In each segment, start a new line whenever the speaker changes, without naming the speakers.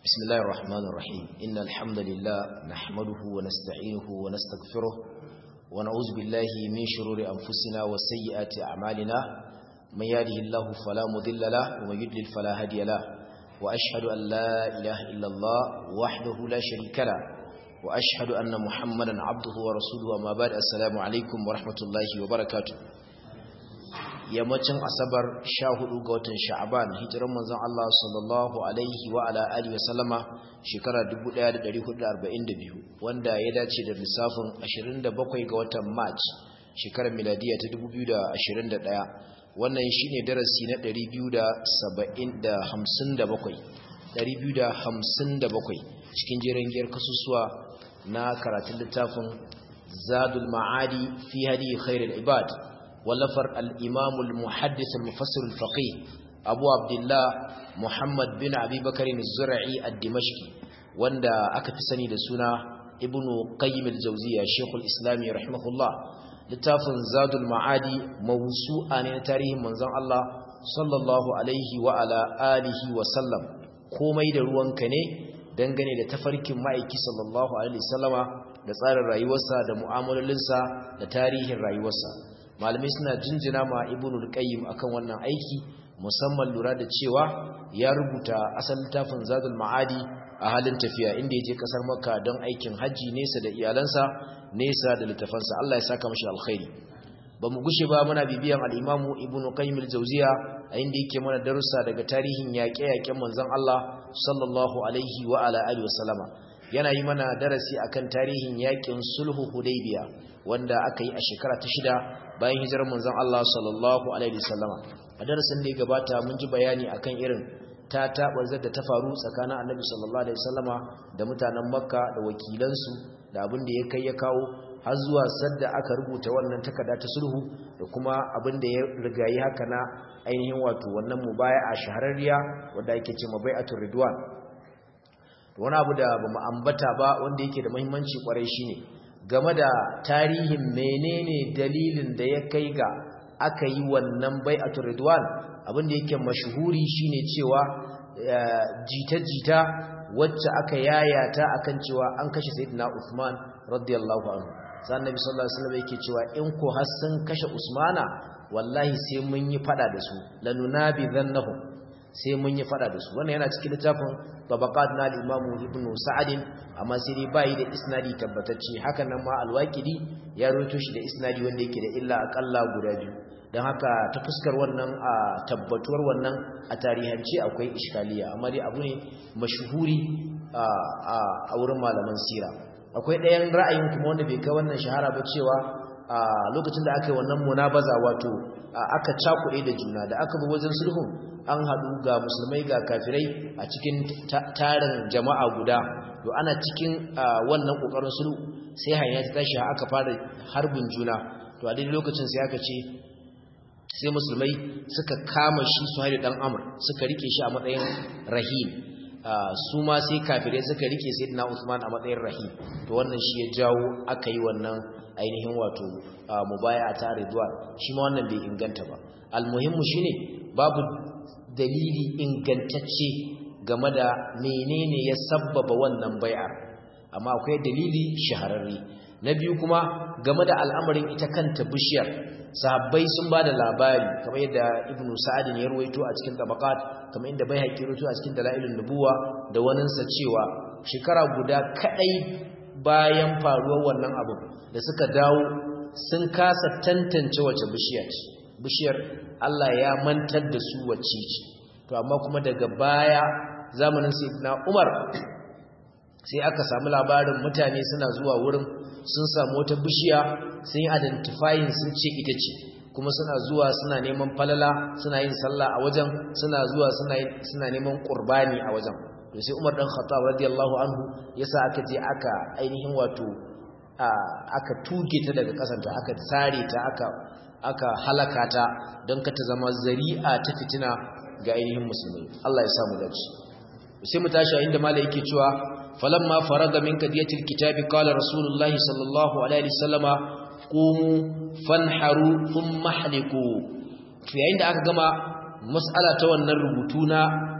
بسم الله الرحمن الرحيم إن الحمد لله نحمده ونستعينه ونستغفره ونعوذ بالله من شرور أنفسنا وسيئات أعمالنا من يهده الله فلا مضل له ومن يضلل فلا هادي له وأشهد أن لا إله إلا الله وحده لا شريك له وأشهد أن محمدا عبده ورسوله وما بعد السلام عليكم ورحمة الله وبركاته yammacin asabar sha hudu ga watan sha'aban hijiran manzon Allah sallallahu alaihi wa ala alihi wa sallama shekara 1442 wanda ya dace da lissafin 27 ga watan march shekarar miladiya ta 2021 wannan shine darasi na 257 257 cikin jerin giyar kasusuwa na karatun littafin zadul ma'adi fi hadi khairul ibad ولفر الإمام المحدث المفسر الفقيه أبو عبد الله محمد بن أبي بكر الزرعي الدمشقي واندا أكتسني لسنا ابن قيم الجوزية شيخ الإسلام رحمه الله لتافن زاد المعادي موسوعا تاريخ منزان الله صلى الله عليه وعلى آله وسلم komai da ruwanka ne dangane da tafarkin ma'aiki sallallahu alaihi wasallama da tsarin rayuwarsa da mu'amalolinsa da tarihin rayuwarsa malamai suna jinjina ma ibnul qayyim akan wannan aiki musamman lura da cewa ya rubuta asalin littafin zadul ma'adi a halin tafiya inda ya je kasar makka don aikin haji nesa da iyalansa nesa da littafansa Allah ya saka mashi alkhairi ba mu gushe ba muna bibiyan al-imamu ibnu qayyim al-jawziya a inda yake mana darussa daga tarihin yaƙe-yaƙen manzon Allah sallallahu alaihi wa ala alihi wa sallama yana yi mana darasi akan tarihin yaƙin sulhu hudaybiya wanda aka yi a shekara ta shida bayan hijirar manzon Allah sallallahu alaihi wasallama a darasin da ya gabata mun ji bayani akan irin ta tabarzar da ta faru tsakanin Annabi sallallahu alaihi wasallama da mutanen Makka da wakilansu da abin da ya kai ya kawo har zuwa sadda aka rubuta wannan takarda ta sulhu da kuma abin da ya rigayi haka na ainihin wato wannan mubaya'a shahararriya wanda ake ce mabai'atul ridwan wani abu da bamu ambata ba wanda yake da muhimmanci kwarai shine game da tarihin menene dalilin da ya kai ga aka yi wannan bai'atul ridwan abinda yake mashhuri shine cewa jita-jita wacce aka yayata akan cewa an kashe sayyidina Uthman radiyallahu anhu sai annabi sallallahu alaihi wasallam yake cewa in ko har sun kashe Usmana wallahi sai mun yi fada da su lanunabi dhannahum sai mun yi fada da su wannan yana cikin littafin tabaqat na al-imam ibn sa'ad amma sai dai bai da isnadi tabbatacce haka nan ma al-waqidi ya rawaito shi da isnadi wanda yake da illa akalla guda biyu dan haka ta fuskar wannan a tabbatuwar wannan a tarihance akwai iskaliya amma dai abu ne mashhuri a wurin malaman sira akwai ɗayan ra'ayin kuma wanda bai kai wannan shahara ba cewa a lokacin da aka yi wannan munabaza wato aka cakuɗe da juna da aka bi wajen sulhun an haɗu ga musulmai ga kafirai a cikin tarin jama'a guda to ana cikin wannan ƙoƙarin sulhu sai hanya ta tashi aka fara harbin juna to a daidai lokacin sai aka ce sai musulmai suka kama shi su haidu ɗan amur suka rike shi a matsayin rahim su ma sai kafirai suka rike sai na usman a matsayin rahim to wannan shi ya jawo aka yi wannan ainihin wato mubaya ta ridwan shi ma wannan bai inganta ba almuhimmu shine babu dalili ingantacce game da menene ya sabbaba wannan bai'ar amma akwai dalili shahararre na biyu kuma game da al'amarin ita kanta bishiyar sahabbai sun ba da labari kamar yadda ibnu sa'adin ya ruwaito a cikin tabaqat kamar inda bai haƙi ruwaito a cikin dalailun nubuwa da waninsa cewa shekara guda kadai bayan faruwar wannan abu da suka dawo sun kasa tantance wace bishiyar ce bishiyar Allah ya mantar da su wacce ce to amma kuma daga baya zamanin sayyidina Umar sai aka samu labarin mutane suna zuwa wurin sun samu wata bishiya sun yi identifying sun ce ita ce kuma suna zuwa suna neman falala suna yin sallah a wajen suna zuwa suna suna neman qurbani a wajen to sai Umar dan Khattab radiyallahu anhu yasa aka je aka ainihin wato aka tuge ta daga kasanta aka tsare ta aka aka halaka ta don ka ta zama zari'a ta fitina ga ainihin musulmi Allah ya samu dace sai mu tashi inda malai yake cewa falamma faraga min kadiyatil kitabi qala rasulullahi sallallahu alaihi wasallama qumu fanharu thumma haliku to yayin da aka gama mas'ala ta wannan rubutu na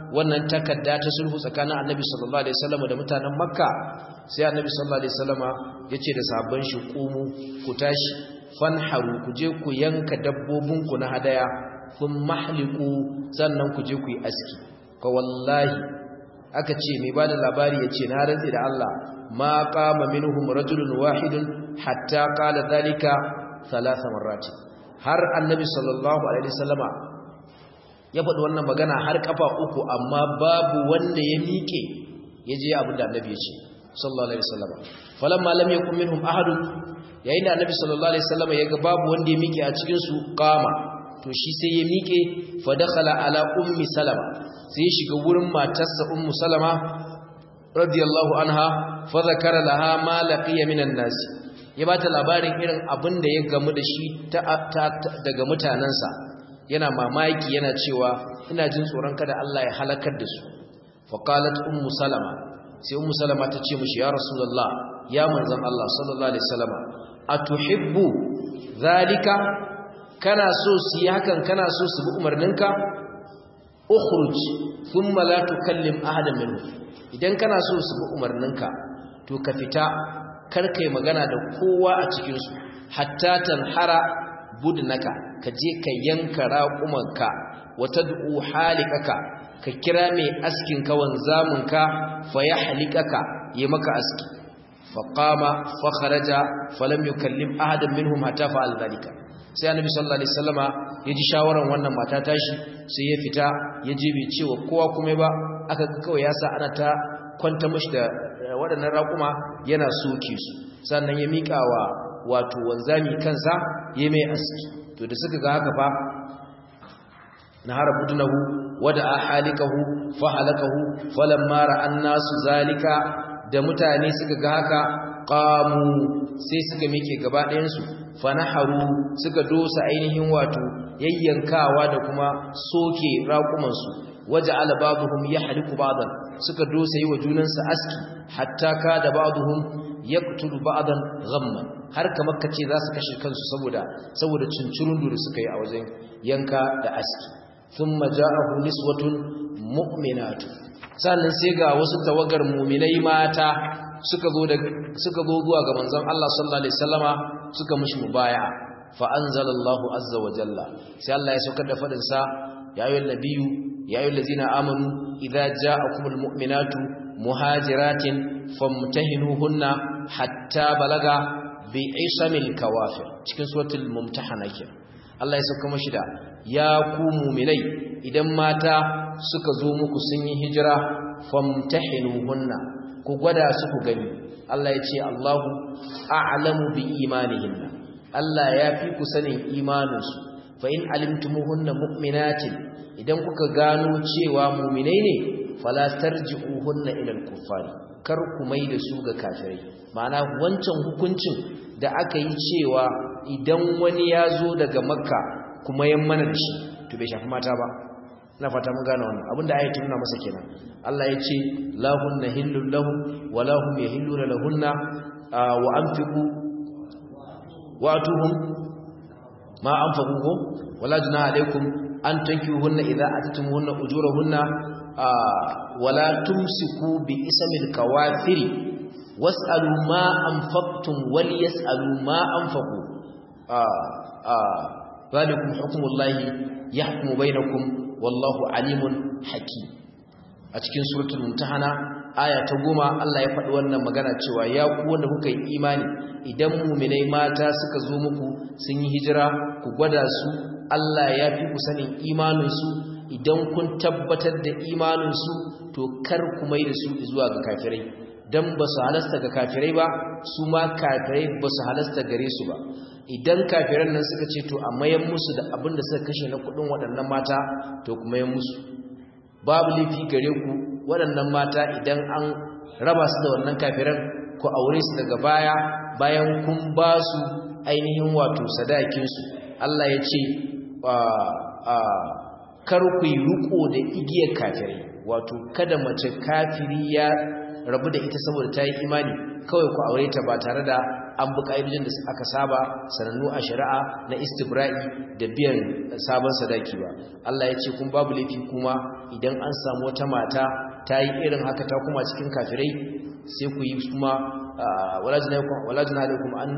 wannan takarda ta sulhu tsakanin annabi sallallahu alaihi wasallam da mutanen makka sai annabi sallallahu alaihi wasallama yace da sabon shi qumu ku tashi fanharu ku je ku yanka dabbobin ku na hadaya kun mahliku sannan ku je ku yi aski fa wallahi aka ce mai bada labari yace na rantsi da Allah ma qama minhum rajulun wahidun hatta qala dhalika thalatha marrati har annabi sallallahu alaihi wasallama ya faɗi wannan magana har kafa uku amma babu wanda ya miƙe ya je abin da annabi ya ce sallallahu alaihi wasallam falamma lam yakun minhum ahadun yayin da annabi sallallahu alaihi wasallam ya ga babu wanda ya miƙe a cikin su qama to shi sai ya miƙe fa dakhala ala ummi salama sai ya shiga wurin matarsa ummu salama radiyallahu anha fa zakara laha ma laqiya minan nas ya bata labarin irin abin da ya gamu da shi daga mutanansa yana mamaki yana cewa ina jin tsoron kada Allah ya halakar da su faqalat ummu salama sai ummu salama ta ce mishi ya rasulullah ya manzon Allah sallallahu alaihi wasallam atuhibbu zalika kana so su yi hakan kana so su bi umarninka ukhruj thumma la tukallim ahadan minhum idan kana so su bi umarninka to ka fita kar kai magana da kowa a cikin su hatta tanhara budnaka ka je ka yanka raƙumanka wata du'u halikaka ka kira mai askin ka wanzamunka fa ya halikaka yi maka aski fa qama fa kharaja fa lam yukallim ahadan minhum hatta fa'al dhalika sai annabi sallallahu alaihi wasallama ya ji shawaran wannan mata tashi sai ya fita ya je bai cewa kowa kuma ba aka ga kawai ya sa ana ta kwanta mishi da waɗannan raƙuma yana soke su sannan ya miƙa wa wato wanzami kansa ya mai aski to da suka ga haka fa na harabudunahu wada ahalikahu fa halakahu falamma ra'an nasu zalika da mutane suka ga haka qamu sai suka mike gaba ɗayan su fa naharu suka dosa ainihin wato yayyankawa da kuma soke raƙuman su waja'ala ba'dhum yahliku ba'dan suka dosa yi wa junansu aski hatta ka da ba'dhum yaqtulu ba'dan ghamman har kamar kace za su kashe kansu saboda saboda cincirundu da suka yi a wajen yanka da aski thumma ja'ahu niswatun mu'minatu sannan sai ga wasu tawagar mu'minai mata suka zo da suka zo zuwa ga manzon Allah sallallahu alaihi wasallama suka mushi mubaya'a fa anzalallahu azza wa jalla sai Allah ya saukar da fadin sa ya ayyuhal nabiyyu ya ayyuhal ladzina amanu idza ja'akumul mu'minatu muhajiratin famtahinuhunna hatta balaga bi isamil kawafir cikin suratul mumtahana ke Allah ya saka mashi da ya ku mu'minai idan mata suka zo muku sun yi hijira famtahinuhunna ku gwada su ku gani Allah ya ce Allahu a'lamu bi imanihinna Allah ya fi ku sanin imaninsu fa in alimtumuhunna mu'minatin idan kuka gano cewa mu'minai ne fala tarji'uhunna ila al-kuffari kar ku mai da su ga kafirai ma'ana wancan hukuncin da aka yi cewa idan wani ya zo daga makka kuma yan mana da shi to bai shafi mata ba na fata mun gane wannan abinda ayatu nuna masa kenan Allah ya ce lahunna hillul lahum wa lahum yahilluna lahunna wa anfiqu wa atuhum ma anfaqu wala junaha alaykum an tankihunna idza atitumuhunna ujurahunna wala tumsiku bi ismil kawafiri was'alu ma anfaqtum wal yas'alu ma anfaqu zalikum hukmullahi yahkumu bainakum wallahu alimun hakim a cikin suratul mumtahana aya ta goma Allah ya faɗi wannan magana cewa ya ku wanda kuka yi imani idan mu'minai mata suka zo muku sun yi hijira ku gwada su Allah ya fi ku sanin imaninsu idan kun tabbatar da imaninsu to kar ku mai da su zuwa ga kafirai dan ba su halasta ga kafirai ba su ma kafirai ba su halasta gare su ba idan kafiran nan suka ce to a mayan musu da abin da suka kashe na kudin waɗannan mata to ku mayan musu babu laifi gare ku waɗannan mata idan an raba su da wannan kafiran ku aure su daga baya bayan kun ba su ainihin wato sadakinsu Allah ya ce kar ku yi riko da igiyar kafirai wato kada mace kafiri ya rabu da ita saboda ta yi imani kawai ku aure ta ba tare da an bi ƙa'idojin da aka saba sanannu a shari'a na istibra'i da biyan sabon sadaki ba Allah ya ce kun babu laifi kuma idan an samu wata mata ta yi irin haka ta kuma cikin kafirai sai ku yi kuma walajina alaikum an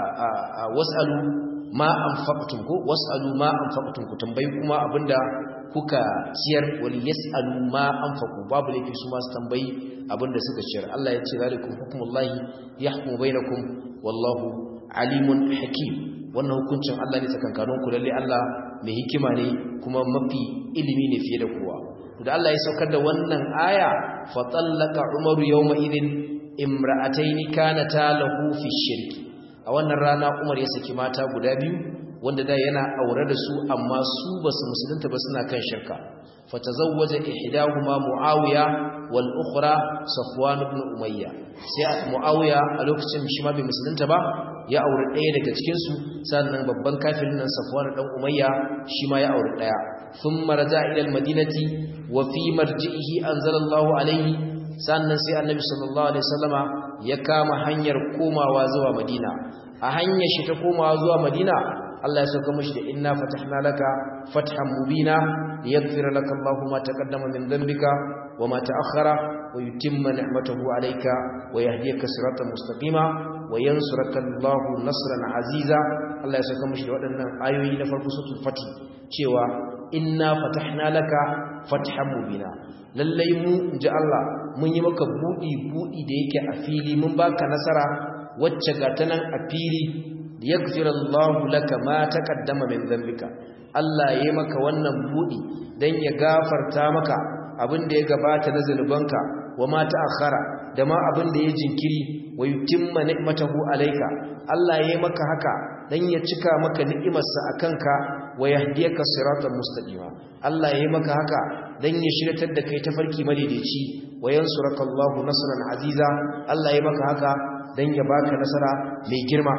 wasalu ma anfaqtum ko wasalu ma anfaqtum ku tambayi kuma abinda kuka ciyar wal yasalu ma anfaqu babu laifi su ma su tambayi abinda suka ciyar Allah ya ce zalikum hukmullahi yahkumu bainakum wallahu alimun hakim wannan hukuncin Allah ne tsakankanin ku lalle Allah mai hikima ne kuma mafi ilimi ne fiye da kowa da Allah ya saukar da wannan aya fa tallaka umaru yawma idin imra'ataini kanata lahu fi shirki a wannan rana Umar ya saki mata guda biyu wanda da yana aure da su amma su basu musulunta ba suna kan shirka fatazawwaja ihdahuma muawiya wal ukhra safwan ibn umayya sai muawiya a lokacin shi ma bai musulunta ba ya aure ɗaya daga cikin su sannan babban kafirin nan safwan dan umayya shi ma ya aure ɗaya thumma raja ila al madinati wa fi marji'ihi anzalallahu alayhi sannan sai annabi sallallahu alaihi wasallama ya kama hanyar komawa zuwa madina a hanyar shi ta komawa zuwa madina Allah ya sauka mashi da inna fatahna laka fathan mubina liyaghfira laka Allahu ma taqaddama min dhanbika wa ma ta'akhkhara wa yutimma ni'matahu alayka wa yahdiyaka siratan mustaqima wa yansuraka Allahu nasran aziza Allah ya sauka mashi da waɗannan ayoyi na farko suratul fatih cewa inna fatahna laka fathan mubina lallai mu inji Allah mun yi maka budi budi da yake a fili mun baka nasara wacce ga ta nan a fili yaghfir Allahu laka ma taqaddama min dhanbika Allah yayi maka wannan budi dan ya gafarta maka abin da ya gabata na zanubanka wa ma ta'akhkhara da ma abin da ya jinkiri wa yutimma ni'matahu alayka Allah yayi maka haka dan ya cika maka ni'imarsa akanka wa yahdiyaka siratan mustaqima Allah yayi maka haka dan ya shiratar da kai tafarki madaidaici wa yansuraka Allahu nasran aziza Allah yayi maka haka dan ya baka nasara mai girma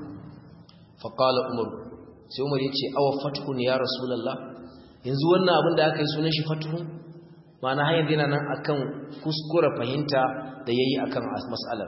faƙala umar sai umar ya ce awa fatihun ya rasulallah yanzu wannan abin da aka yi sunan shi fatihun ma'ana hanyar yana nan akan kuskura fahimta da ya yi a kan matsalar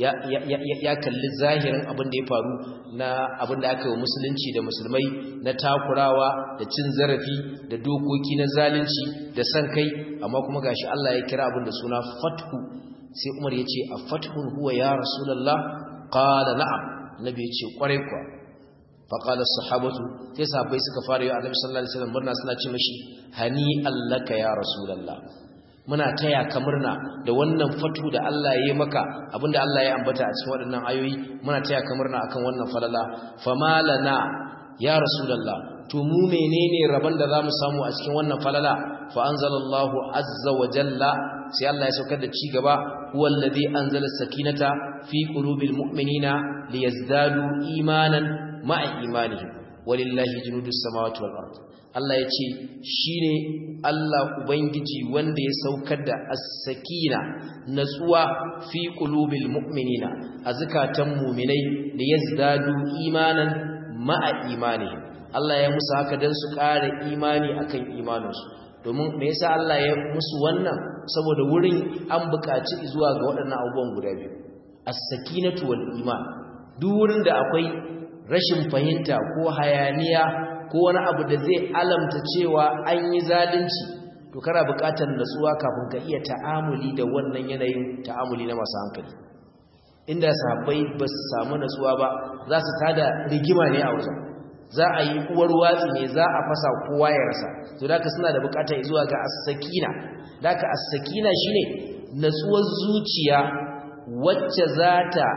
ya kalli zahirin abin da ya faru na abin da aka yi wa musulunci da musulmai na takurawa da cin zarafi da dokoki na zalunci da san kai amma kuma gashi Allah ya kira abin da suna fathu sai umar ya ce a fathun huwa ya rasulallah qala na'am nabi ya ce kwarai kuwa faƙala sahabatu sai sahabbai suka fara yi annabi sallallahu alaihi wasallam murna suna ce mashi hani allaka ya rasulullah muna taya ka murna da wannan fatu da Allah ya yi maka abinda Allah ya ambata a cikin waɗannan ayoyi muna taya ka murna akan wannan falala famalana ya rasulullah to mu menene rabon da zamu samu a cikin wannan falala fa anzalallahu azza wa jalla sai Allah ya saukar da ci gaba huwa alladhi anzala sakinata fi qulubil mu'minina liyazdadu imanan ma'a imanihim walillahi junudus samawati wal ard Allah yace shine Allah ubangiji wanda ya saukar da as-sakina natsuwa fi qulubil mu'minina azkatan mu'minai da yazdadu imanan ma'a imanihim Allah ya musu haka dan su ƙara imani akan imaninsu domin me yasa Allah ya musu wannan saboda wurin an buƙaci zuwa ga waɗannan abubuwan guda biyu as-sakinatu wal iman duk wurin da akwai rashin fahimta ko hayaniya ko wani abu da zai alamta cewa an yi zalunci to kana buƙatar natsuwa kafin ka iya ta'amuli da wannan yanayin ta'amuli na masu hankali inda sahabbai ba su samu natsuwa ba za su tada rigima ne a wajen za a yi uwar watsi ne za a fasa kowa ya rasa to da suna da buƙatar zuwa ga as-sakina da ka as-sakina shine natsuwar zuciya wacce za ta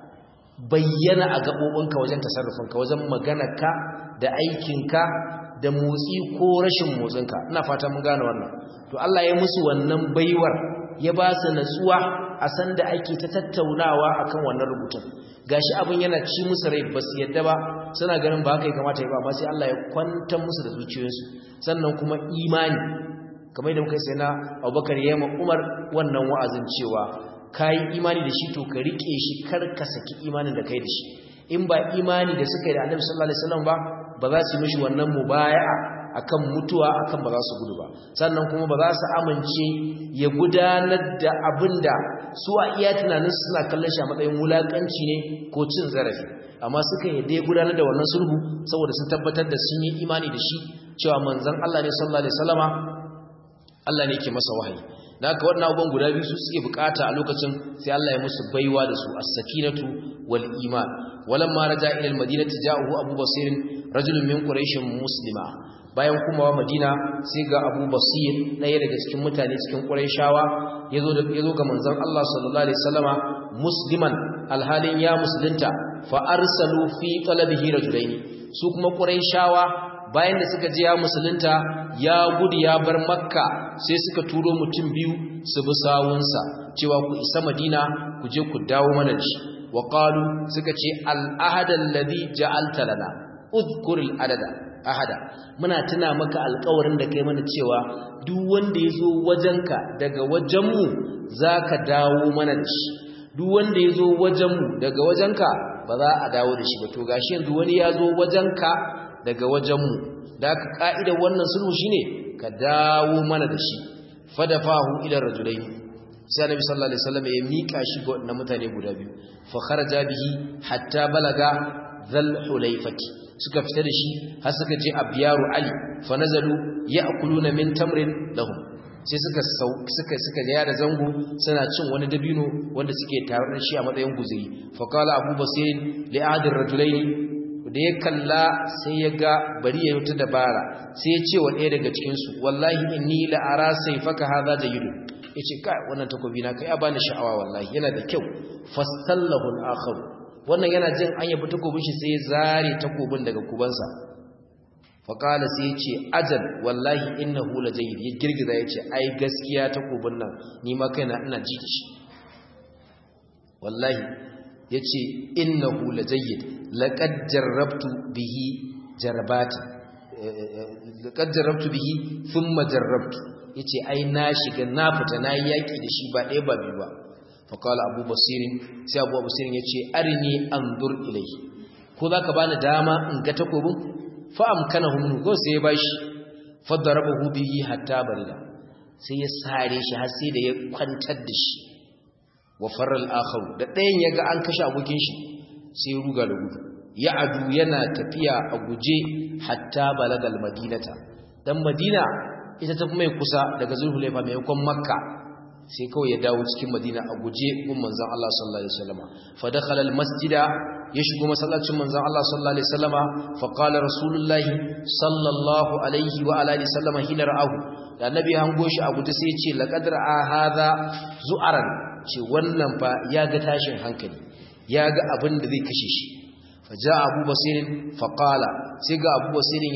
bayyana a gaɓoɓinka wajen tasarrufinka wajen maganarka da aikinka da motsi ko rashin motsinka ina fata mun gane wannan to Allah ya musu wannan baiwar ya ba su natsuwa a san da ake ta tattaunawa akan wannan rubutun gashi abin yana ci musu rai ba su yadda ba suna ganin ba haka ya kamata ya ba amma sai Allah ya kwantar musu da zuciyoyinsu sannan kuma imani kamar da muka sai na Abubakar ya yi Umar wannan wa'azin cewa ka yi imani da shi to ka riƙe shi kar ka saki imanin da kai da shi in ba imani da suka yi da annabi sallallahu alaihi wasallam ba ba za su mishi wannan mubaya'a akan mutuwa akan ba za su gudu ba sannan kuma ba za su amince ya gudanar da abin da su a iya tunanin suna kallon shi a matsayin wulakanci ne ko cin zarafi amma suka yadda ya gudanar da wannan sulhu saboda sun tabbatar da sun yi imani da shi cewa manzon Allah ne sallallahu alaihi wasallama Allah ne ke masa wahayi da haka wannan abubuwan guda biyu su suke bukata a lokacin sai Allah ya musu baiwa da su as-sakinatu wal iman walamma raja ila al-madinati ja'ahu abu basir rajulun min quraish muslima bayan kuma wa madina sai ga abu basir ɗaya daga cikin mutane cikin quraishawa yazo da yazo ga manzon Allah sallallahu alaihi wasallama musliman alhalin ya musulunta fa arsalu fi talabihi rajulaini su kuma quraishawa bayan da suka je ya musulunta ya gudu ya bar makka sai suka turo mutum biyu su bi sawunsa cewa ku isa madina ku je ku dawo mana da shi wa qalu suka ce al ahada alladhi ja'alta lana udhkur al adada ahada muna tuna maka alƙawarin da kai mana cewa duk wanda yazo wajenka daga wajenmu zaka dawo mana da shi duk wanda yazo wajenmu daga wajenka ba za a dawo da shi ba to gashi yanzu wani yazo wajenka daga wajenmu da aka ka'idar wannan sulhu shine ka dawo mana da shi fadafahu ila rajulaini sai annabi sallallahu alaihi wasallam ya mika shi ga wannan mutane guda biyu fa kharaja bihi hatta balaga dhal hulaifati suka fita da shi har suka je abyaru ali fa nazalu ya'kuluna min tamrin lahum sai suka suka suka ga da zango suna cin wani dabino wanda suke tare da shi a matsayin guzuri fa qala abu basir li ahadir rajulaini da ya kalla sai ya ga bari ya yuta dabara sai ya ce wa ɗaya daga cikinsu wallahi inni la'ara sai faka haza jayidu ya ce kai wannan takobi na kai ya bani sha'awa wallahi yana da kyau fastallahu al-akhar wannan yana jin an yabi takobin shi sai ya zare takobin daga kubansa fa qala sai ya ce ajal wallahi innahu la jayyid ya girgiza ya ce ai gaskiya takobin nan ni ma kaina ina ji shi wallahi yace innahu la jayyid laqad jarrabtu bihi jarbati laqad jarrabtu bihi thumma jarrabtu yace ai na shiga na fita na yaki da shi ba ɗaya ba biyu ba fa qala abu basirin sai abu basirin yace arini anzur ilayhi ko zaka bani dama in ga takobin fa amkanahu min ko sai ya bashi fa darabahu bihi hatta barida sai ya sare shi har sai da ya kwantar da shi wa faral akhar da ɗayan yaga an kashe abokin shi sai ruga da gudu ya adu yana tafiya a guje hatta balagal madinata dan madina ita ta mai kusa daga zulhulaifa maimakon makka sai kawai ya dawo cikin madina a guje gun manzon Allah sallallahu alaihi wasallama fa dakhala al masjida ya shigo masallacin manzon Allah sallallahu alaihi wasallama fa qala rasulullah sallallahu alaihi wa alihi wasallama hina ra'ahu da annabi hango shi a guje sai ya ce laqad ra'a hadha zu'aran ce wannan fa ya ga tashin hankali ya ga abin da zai kashe shi faja abu basirin faƙala sai ga abu basirin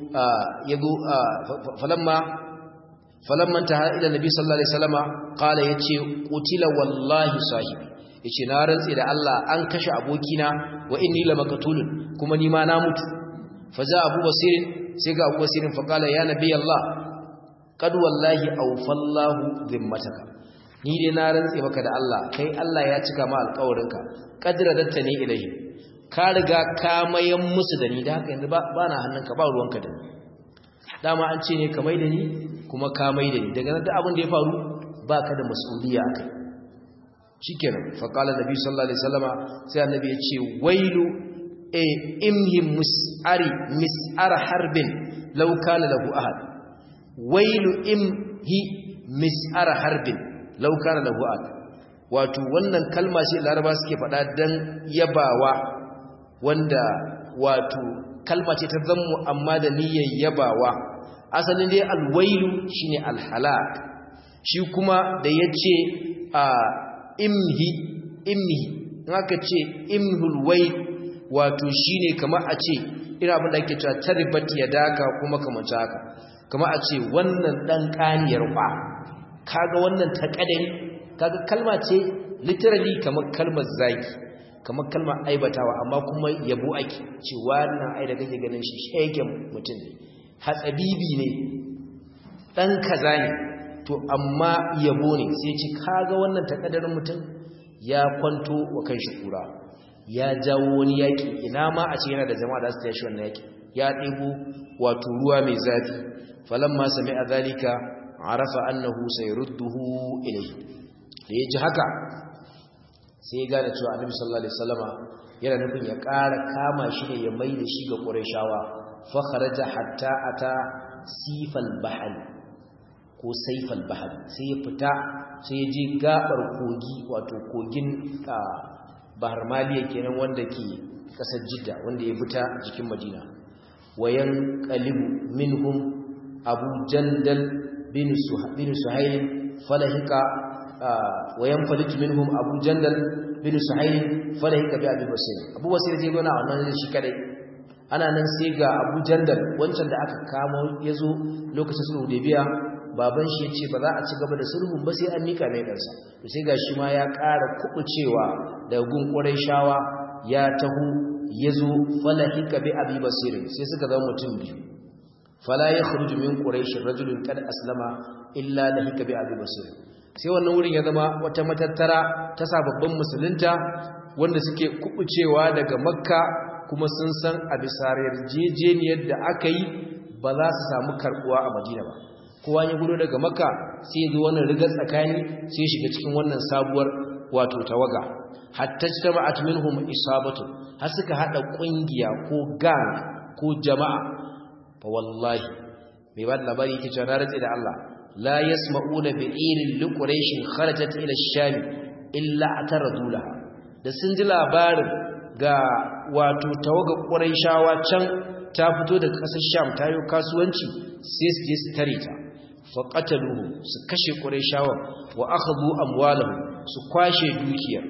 ya zo falamma falamman ta ila nabi sallallahu alaihi wasallama qala yace qutila wallahi sahibi yace na rantse da Allah an kashe abokina wa inni lamaqtulun kuma ni ma na mutu faja abu basirin sai ga abu basirin faqala ya nabi Allah qad wallahi awfallahu dhimmataka ni dai na rantse maka da Allah kai Allah ya cika ma alƙawarinka qadradatta ne ilahi ka riga ka mayan musu da ni da haka yanzu ba na hannunka ba ruwanka da ni dama an ce ne ka mai da ni kuma ka mai da ni daga nan da abin da ya faru baka da mas'uliya akai shikenan fa qala nabi sallallahu alaihi wasallama sai annabi ya ce wailu e imhi mus'ari mis'ar harbin law kana lahu ahad wailu imhi mis'ar harbin law kana lahu ahad wato wannan kalma ce laraba suke faɗa dan yabawa wanda wato kalma ce ta zammu amma da niyyar yabawa asalin dai alwailu shine alhalak shi kuma da yace a imhi imhi haka ce imhul wai wato shine kamar a ce ina abin da ake cewa taribat yadaka kuma kamar haka kamar a ce wannan dan kaniyar kwa kaga wannan ta kadari kaga kalma ce literally kamar kalmar zaki kamar kalmar aibatawa amma kuma yabo ake ce wannan ai da kake ganin shi shegen mutum ne hatsabibi ne dan kaza ne to amma yabo ne sai ce kaga wannan takaddarin mutum ya kwanto wa kan shi kura ya jawo wani yaki ina ma a ce yana da jama'a da su tashi wannan yaki ya ɗebo wato ruwa mai zafi falamma sami'a zalika arafa annahu sayrudduhu ilayhi da ya ji haka sai ya gane cewa annabi sallallahu alaihi wasallama yana nufin ya ƙara kama shi ne ya mai da shi ga qurayshawa fa kharaja hatta ata sifal bahr ko saifal bahr sai ya fita sai ya je gabar kogi wato kogin bahar maliya kenan wanda ke kasar jidda wanda ya fita jikin madina wayan qalibu minhum abu jandal bin suhail falahika wayan falitu minhum abu jandal bin suhail falahika bi abi basir abu basir zai gona wannan shi kadai ana nan sai ga abu jandal wancan da aka kamo yazo lokacin sulhu biya baban shi yace ba za a ci gaba da sulhun ba sai an mika mai kansa to sai gashi ma ya ƙara kubucewa daga gun shawa ya taho yazo falahika bi abi basir sai suka zama mutum biyu fala yakhruju min quraish rajulun qad aslama illa lahika bi abi basir sai wannan wurin ya zama wata matattara ta sababbin musulunta wanda suke kubucewa daga makka kuma sun san a bisar yarjejeniyar da aka yi ba za su samu karbuwa a madina ba kowa ya gudu daga makka sai ya zo wannan rigar tsakani sai shiga cikin wannan sabuwar wato tawaga hatta jama'at minhum isabatu har suka hada kungiya ko gang ko jama'a fa wallahi mai ba da labari yake cewa na rantsi da Allah la yasma'una bi irin liquraishin kharajat ila ash-sham illa ataradu laha da sun ji labarin ga wato tawaga quraishawa can ta fito daga kasar sham ta yi kasuwanci sai su je su tare ta fa qataluhu su kashe quraishawa wa akhadhu amwalahum su kwashe dukiyar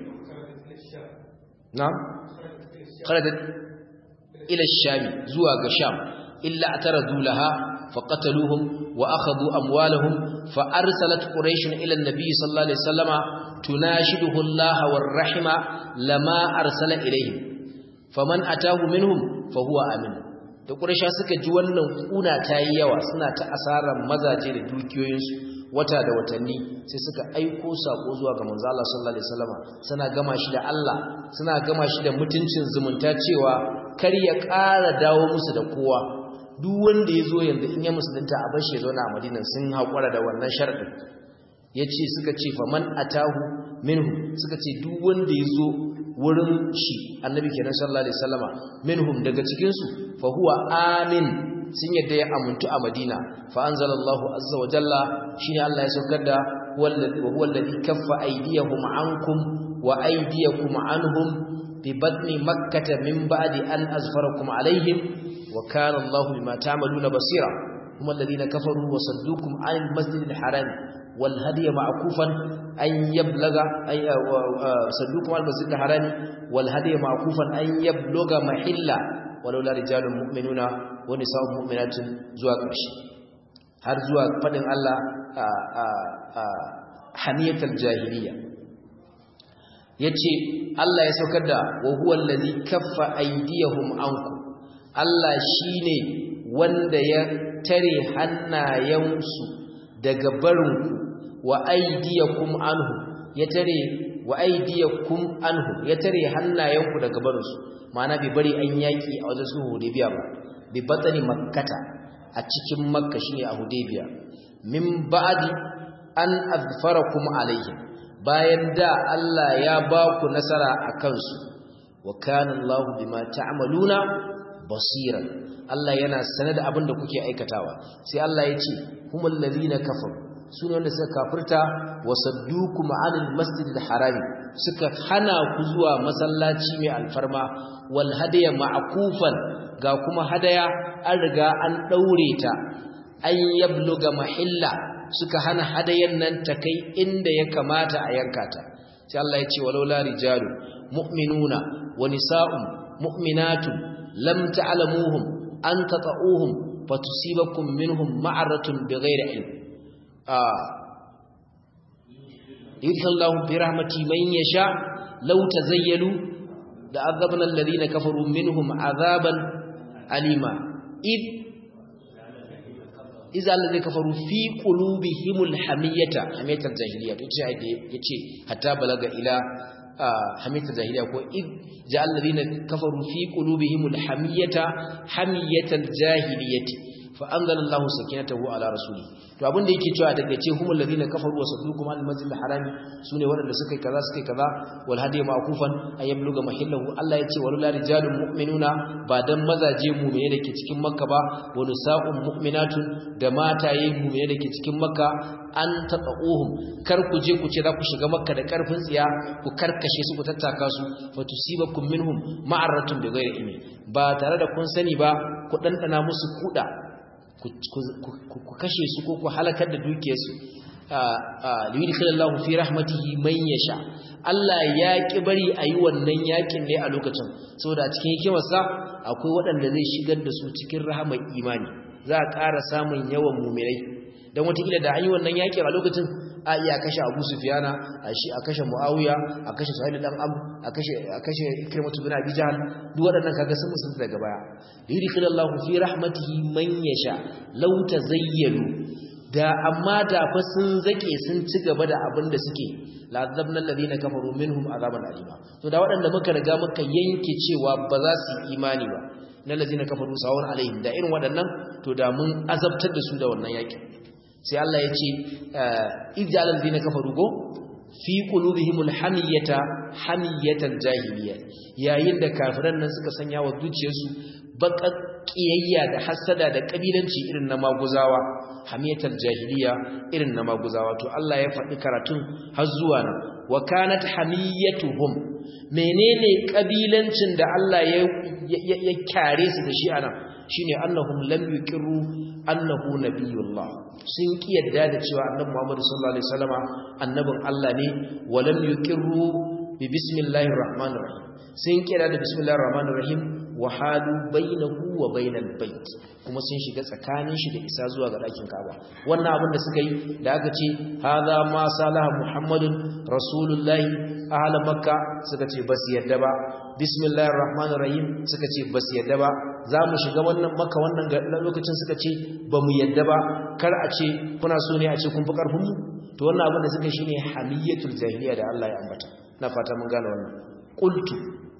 na kharajat ila ash-sham zuwa ga sham illa ataradu laha فقتلوهم وأخذوا أموالهم فأرسلت قريش إلى النبي صلى الله عليه وسلم تناشده الله والرحمة لما أرسل إليهم فمن أتاه منهم فهو أمن da ƙurasha suka ji wannan ƙuna ta yi yawa suna ta asarar mazaje da dukiyoyinsu wata da watanni sai suka aiko saƙo zuwa ga manzo Allah sallallahu alaihi wasallama suna gama shi da Allah suna gama shi da mutuncin zumunta cewa kar ya ƙara dawo musu da kowa duk wanda ya zo yanzu in ya musulunta a bashi ya zauna a madinan sun haƙura da wannan sharɗin ya ce suka ce faman atahu minhu suka ce duk wanda ya zo wurin shi annabi kenan sallallahu alaihi wasallama minhum daga cikinsu fa huwa amin sun yadda ya amuntu a madina fa anzalallahu azza wa jalla shine Allah ya saukar da wallazi wa huwa alladhi kaffa aydiyahum ankum wa aydiyakum anhum bi batni makkah min ba'di an azfarakum alaihim وكان الله بما تعملون بصيرا هم الذين كفروا وصدوكم عن المسجد الحرام والهدي معكوفا أن يبلغ أي صدوكم عن المسجد الحرام والهدي معكوفا أن يبلغ محلا ولولا رجال مؤمنون ونساء مؤمنات زواج مشي har zuwa fadin Allah hamiyatul jahiliya yace Allah ya saukar da wa huwa allazi kaffa aydiyahum ankum Allah shi ne wanda ya tare hannayensu daga barinku wa aidiyakum anhu ya tare wa aidiyakum anhu ya tare hannayenku daga barinsu ma'ana bai bari an yaki a wajen su Hudaybiya ba bi batani makkata a cikin makka shine a Hudaybiya min ba'di an azfarakum alaihim bayan da Allah ya ba ku nasara akan su wa kana Allahu bima ta'maluna basiran Allah yana sane da abin da kuke aikatawa sai Allah ya ce humul ladina kafaru sune wanda suka kafirta wasaddukum anil masjidil harami suka hana ku zuwa masallaci mai alfarma wal hadiya ma'kufan ga kuma hadaya an riga an daure ta an yabluga mahilla suka hana hadayan nan ta kai inda ya kamata a yanka ta sai Allah ya ce walaula rijalu mu'minuna wa nisa'un mu'minatun lam ta'lamuhum an tata'uhum fatusibakum minhum ma'aratun bighairi ilm ah yudkhilullahu bi rahmati man yasha law tazayyalu la azabna alladhina kafaru minhum azaban alima id iza alladhina kafaru fi qulubihimul hamiyata hamiyatul jahiliya to yace yace hatta balaga ila hamiyatul jahiliya ko id ja'al ladina kafaru fi qulubihimul hamiyata hamiyatal jahiliyati fa anzalallahu sakinatahu ala rasuli to abin da yake cewa daga ce humul ladina kafaru wa saddukum an masjidil harami sune waɗanda suka yi kaza suka yi kaza wal hadi ma'kufan ay yabluga mahillahu Allah yace walula rijalun mu'minuna ba dan mazaje mu'mine dake cikin makka ba wa nisa'un mu'minatun da mataye mu'mine dake cikin makka an taqauhum kar ku je ku ce za ku shiga makka da karfin tsiya ku karkashe su ku tattaka su fatusibakum minhum ma'aratun bighairi ilmi ba tare da kun sani ba ku dandana musu kuda ku kashe su ko ku halakar da dukiyarsu liyudkhilallahu fi rahmatihi man yasha Allah ya ki bari ayi wannan yakin ne a lokacin saboda cikin hikimarsa akwai waɗanda zai shigar da su cikin rahamar imani za a ƙara samun yawan mumirai dan wataƙila da an yi wannan yakin a lokacin a iya kashe Abu Sufyana a shi a kashe Muawiya a kashe Suhail dan Am a kashe a kashe Ikrimah bin Abi Jahl duk waɗannan kaga sun musu daga baya yudkhilallahu fi rahmatihi man yasha law tazayyalu da amma da fa sun zake sun ci gaba da abin da suke la'adzabna alladhina kafaru minhum azaban alima to da waɗanda muka riga muka yanke cewa ba za su imani ba na alladhina kafaru sawun alaihim da irin waɗannan to da mun azabtar da su da wannan yakin sai Allah ya ce ijal alladhina kafaru go fi qulubihimul hamiyata hamiyatal jahiliya yayin da kafiran nan suka sanya wa zuciyarsu baka kiyayya da hasada da kabilanci irin na maguzawa hamiyatal jahiliya irin na maguzawa to Allah ya faɗi karatun har zuwa nan wa kanat hamiyatuhum menene kabilancin da Allah ya ya kyare su da shi anan shine annahum lam yuqiru annahu nabiyullah sun kiyarda da cewa annabi Muhammad sallallahu alaihi wasallama annabin Allah ne wa lam yuqiru bi bismillahir rahmanir rahim sun kiyarda da bismillahir rahmanir rahim wa halu bainahu wa bainal bait kuma sun shiga tsakanin shi da isa zuwa ga ɗakin Ka'aba wannan abin da suka yi da aka ce hadha ma salaha muhammadun rasulullahi ahla makka suka ce bas yadda ba bismillahir rahmanir rahim suka ce bas yadda ba za mu shiga wannan makka wannan lokacin suka ce ba mu yadda ba kar a ce kuna so ne a ce kun fi karfin mu to wannan abin da suka shine hamiyatul jahiliya da Allah ya ambata na fata mun gane wannan qultu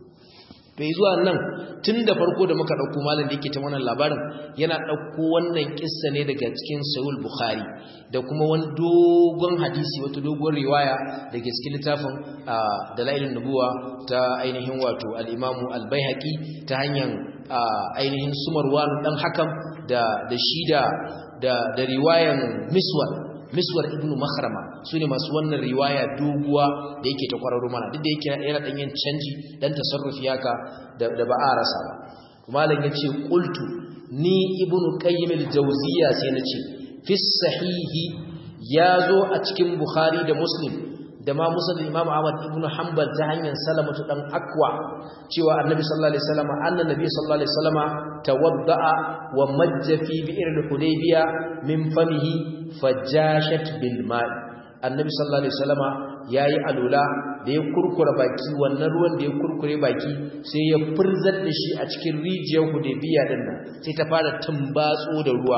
bai zuwa nan tun da farko da muka ɗauko malam da yake ta wannan labarin yana ɗauko wannan kissa ne daga cikin sayul bukhari da kuma wani dogon hadisi wata dogon riwaya daga cikin littafin dalailin nubuwa ta ainihin wato al-imamu al-baihaqi ta hanyar ainihin sumarwan dan hakam da da shida da da riwayan miswar miswar ibnu makhrama sune masu wannan riwaya doguwa da yake ta kwararo mana duk da yake yana dan yin canji dan tasarrufi haka da, da ba a rasa ba malam yace qultu ni ibnu qayyim al-jawziyya sai nace fi sahihi yazo a cikin bukhari da muslim da ma musnad imam ahmad ibnu hanbal ta hanyar salamatu dan akwa cewa annabi sallallahu alaihi wasallam annabi sallallahu alaihi wasallam tawadda'a wa majja fi bi'r al-hudaybiya min famihi fajashat bil ma'i annabi sallallahu alaihi wasallama yayi alula da ya kurkura baki wannan ruwan da ya kurkure baki sai ya furzar da shi a cikin rijiyar hudaybiya din nan sai ta fara tumbatso da ruwa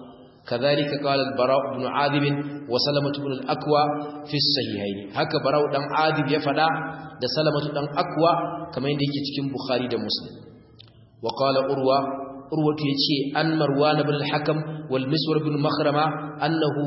كذلك قال البراء بن عاذب وسلمة بن الأكوى في الصحيحين هكا براء بن عاذب يفدا ده سلمة بن أكوى كما يندي cikin Bukhari da Muslim وقال أروى أروى يجي أن مروان بن الحكم والمسور بن مخرمة أنه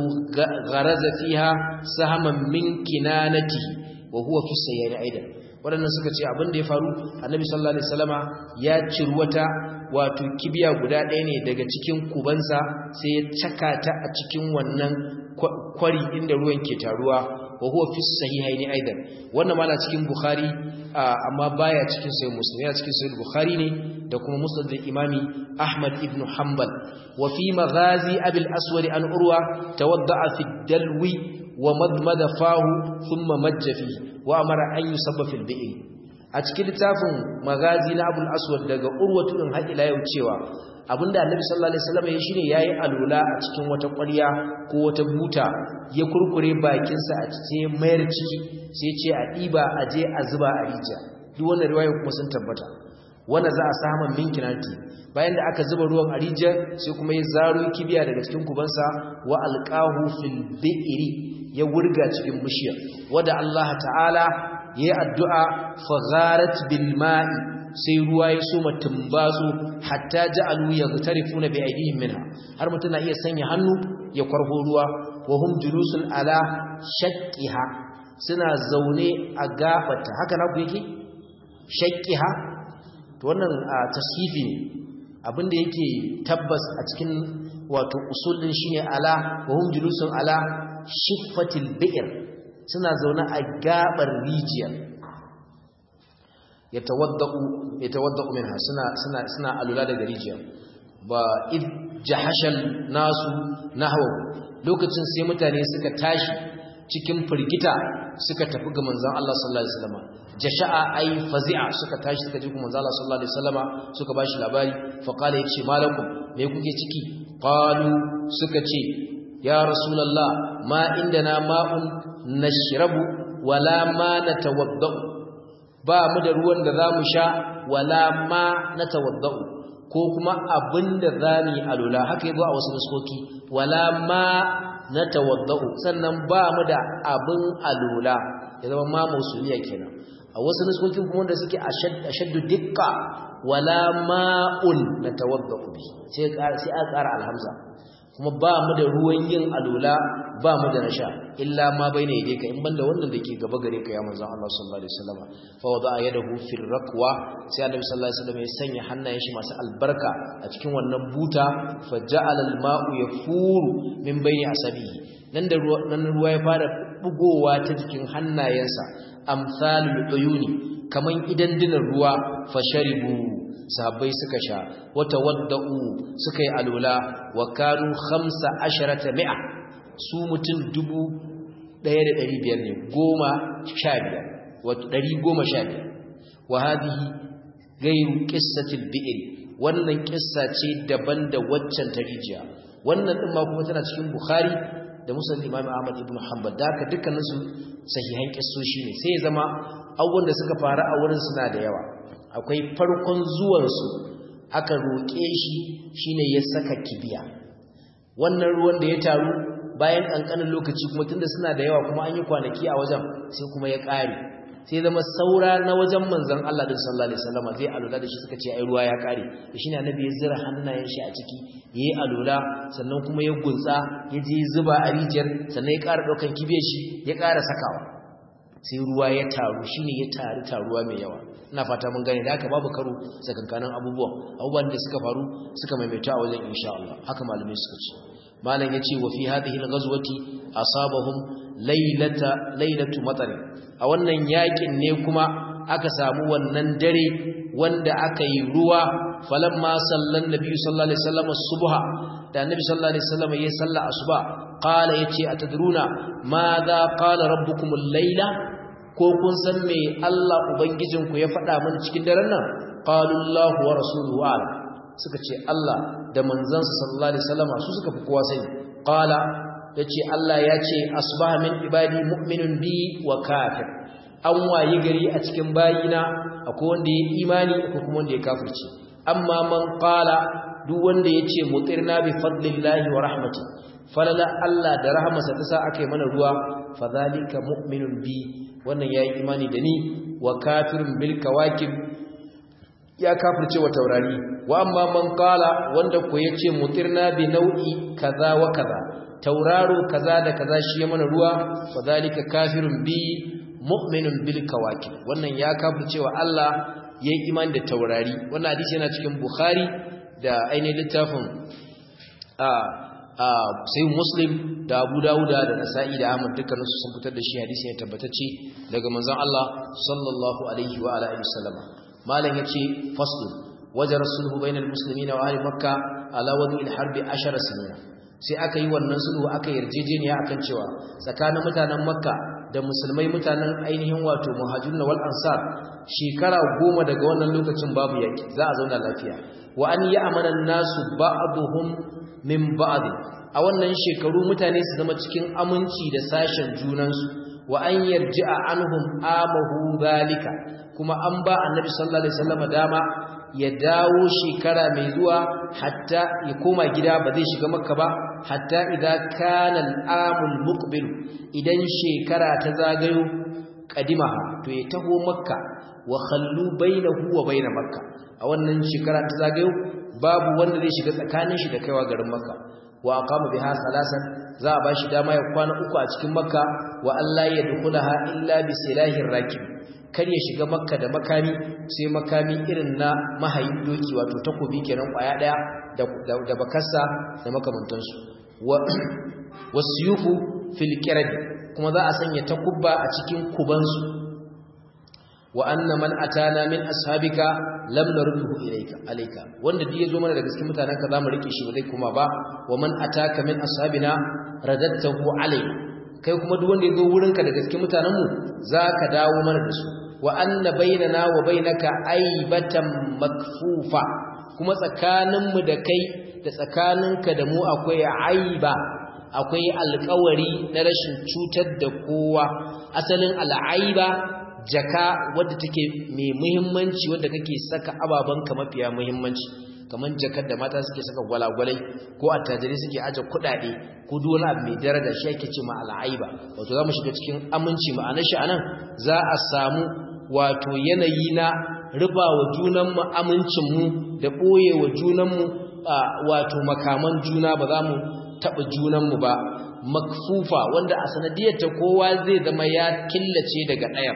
غرز فيها سهما من كنانته وهو في الصحيحين أيضا waɗannan suka ce abin da ya faru annabi sallallahu alaihi wasallama ya cirwata wato kibiya guda ɗaya ne daga cikin kubansa sai ya caka ta a cikin wannan kwari inda ruwan ke taruwa wa huwa fi sahihaini aidan wannan ma na cikin bukhari amma baya cikin sahih muslim yana cikin sahih bukhari ne da kuma musnad imami ahmad ibn hanbal wa fi maghazi abil aswad an urwa tawadda'a fi dalwi wa madmada fahu thumma majja fihi wa amara an yusabba fil bi'r a cikin littafin magazi na abul aswad daga urwatu din har ila yau cewa abinda annabi sallallahu alaihi wasallam ya shine yayi alula a cikin wata ƙwarya ko wata buta ya kurkure bakin sa a cikin mayar ciki sai ce a diba a je a zuba a rijiya duk wannan riwaya kuma sun tabbata wanda za a samu minkinati bayan da aka zuba ruwan a rijiyar sai kuma ya zaro kibiya daga cikin kubansa wa alqahu fil bi'ri ya wurga cikin bishiyar wadda Allah ta'ala ya yi addu'a fagharat bil ma'i sai ruwa ya soma tumbatsu hatta ja'alu yaghtarifuna bi aydihim minha har mutuna iya sanya hannu ya kwarho ruwa wa hum julusun ala shaqqiha suna zaune a gabata haka na ku yake shaqqiha to wannan tashifi ne abinda yake tabbas a cikin wato usul din shine ala wa hum julusun ala shiffatil bi'r suna zaune a gabar rijiya yatawaddau yatawaddau minha suna suna suna alula daga rijiya ba id jahashal nasu nahwa lokacin sai mutane suka tashi cikin firgita suka tafi ga manzon Allah sallallahu alaihi wasallam jasha'a ay fazi'a suka tashi suka ji kuma manzon Allah sallallahu alaihi wasallam suka bashi labari fa qala yace malakum me kuke ciki qalu suka ce ya rasulullah ma indana ma'un nashrabu wala ma natawaddau ba mu da ruwan da zamu sha wala ma natawaddau ko kuma abinda zamu yi alula haka yazo a wasu nuskoki wala ma natawaddau sannan ba mu da abin alula ya zama ma musuliya kenan a wasu nuskokin kuma wanda suke ashaddu dikka wala ma'un natawaddau bi sai sai a ƙara alhamza kuma ba mu da ruwan yin alula ba mu da nasha illa ma baina yade ka in banda wannan dake gaba gare ka ya manzon Allah sallallahu alaihi wasallam fa wada yadahu fil raqwa sai annabi sallallahu alaihi wasallam ya sanya hannayen shi masu albarka a cikin wannan buta fa ja'ala al ma'u yafuru min baini asabihi nan da ruwa nan ruwa ya fara bugowa ta jikin hannayensa amsalul uyuni kaman idan dinar ruwa fa sharibu sahabbai suka sha wata wadda'u suka yi alula wa kanu khamsa asharata mi'a su mutum dubu ɗaya da ɗari biyar ne goma sha biyar wato ɗari goma sha biyar wa hadihi gairu qissatil bi'r wannan kissa ce daban da waccan ta rijiya wannan din ma kuma tana cikin bukhari da musnad imam ahmad ibn hanbal da haka dukkanin su sahihan kissoshi ne sai ya zama abubuwan da suka faru a wurin suna da yawa akwai farkon zuwansu aka roƙe shi shine ya saka kibiya wannan ruwan da ya taru bayan ƙanƙanin lokaci kuma tunda suna da yawa kuma an yi kwanaki a wajen sai kuma ya ƙare sai zama saura na wajen manzon Allah din sallallahu alaihi wasallam zai alula da shi suka ce ai ruwa ya ƙare da shine annabi ya zira hannayen shi a ciki yayi alula sannan kuma ya gunsa ya je zuba a rijiyar sannan ya ƙara ɗaukan kibiyar shi ya ƙara sakawa sai ruwa ya taru shine ya taru taruwa mai yawa ina fata mun gane da haka babu karo tsakankanin abubuwan abubuwan da suka faru suka maimaita a wajen insha Allah haka malamai suka ce malam yace wa fi hadhihi al-ghazwati asabahum laylata laylatu matar a wannan yakin ne kuma aka samu wannan dare wanda aka yi ruwa falamma sallan nabi sallallahu alaihi wasallam subha da annabi sallallahu alaihi wasallam ya salla asuba qala yace atadruna madha qala rabbukum al-layla ko kun san me Allah ubangijinku ya faɗa mana cikin daren nan qalu Allahu wa rasuluhu a'lam suka ce Allah da manzansa sallallahu alaihi wasallam su suka fi kowa sani qala yace Allah ya ce asbaha min ibadi mu'minun bi wa kafir an wayi gari a cikin bayina akwai wanda ya imani akwai kuma wanda ya kafirce amma man qala duk wanda yace mutirna bi fadlillahi wa rahmati falala Allah da rahmarsa ta sa akai mana ruwa fadhalika mu'minun bi wannan yayi imani da ni wa kafirun bil kawakib ya kafirce wa taurari wa amma man qala wanda ko yace mutirna bi nau'i kaza wa kaza tauraro kaza da kaza shi ya mana ruwa fadhalika kafirun bi mu'minun bil kawakib wannan ya kafirce wa Allah yayi imani da taurari wannan hadisi yana cikin bukhari da ainihin littafin a sai muslim da abu dawuda da nasa'i da ahmad dukkaninsu sun fitar da shi hadisi ya tabbatacce daga manzon Allah sallallahu alaihi wa alihi wasallam malam yace fasl wajar sulhu bainal muslimina wa ahli makka ala wadi al-harb 10 sinina sai aka yi wannan sulhu aka yarjejeniya akan cewa tsakanin mutanen makka da musulmai mutanen ainihin wato muhajirun wal ansar shekara goma daga wannan lokacin babu yaki za a zauna lafiya wa an ya'mana an-nasu ba'dhum min ba'd a wannan shekaru mutane su zama cikin aminci da sashen junansu wa an yarji'a anhum amahu zalika kuma an ba annabi sallallahu alaihi wasallam dama ya dawo shekara mai zuwa hatta ya koma gida ba zai shiga makka ba hatta idan kana al-amul muqbil idan shekara ta zagayo kadima to ya taho makka wa khallu bainahu wa bain makka a wannan shekara ta zagayo babu wanda zai shiga tsakanin shi da kaiwa garin makka wa aqama biha salasan za a bashi dama ya kwana uku a cikin makka wa Allah ya dukulaha illa bi silahir rakib kar ya shiga makka da makami sai makami irin na mahayin doki wato takobi kenan kwaya daya da da bakarsa da makamantansu wa wasiyufu fil qirad kuma za a sanya takubba a cikin kubansu wa anna man atana min ashabika lam narduhu ilayka alayka wanda duk yazo mana daga cikin mutanen ka zamu rike shi ba zai kuma ba wa man ataka min ashabina radadtahu alayka kai kuma duk wanda yazo wurin ka daga cikin mutanen mu zaka dawo mana da su wa anna bainana wa bainaka aibatan makfufa kuma tsakanin mu da kai da tsakaninka da mu akwai aiba akwai alƙawari na rashin cutar da kowa asalin al'aiba jaka wadda take mai muhimmanci wadda kake saka ababanka mafiya muhimmanci kamar jakar da mata suke saka gwalagwalai ko attajiri suke aje kuɗaɗe ko duk wani abu mai daraja shi ake ce ma al'aiba wato za mu shiga cikin aminci ma'anar shi anan za a samu wato yanayi na riba wa junanmu amincinmu da ɓoye wa junanmu wato makaman juna ba za mu taɓa junanmu ba makfufa wanda a sanadiyarta kowa zai zama ya killace daga ɗayan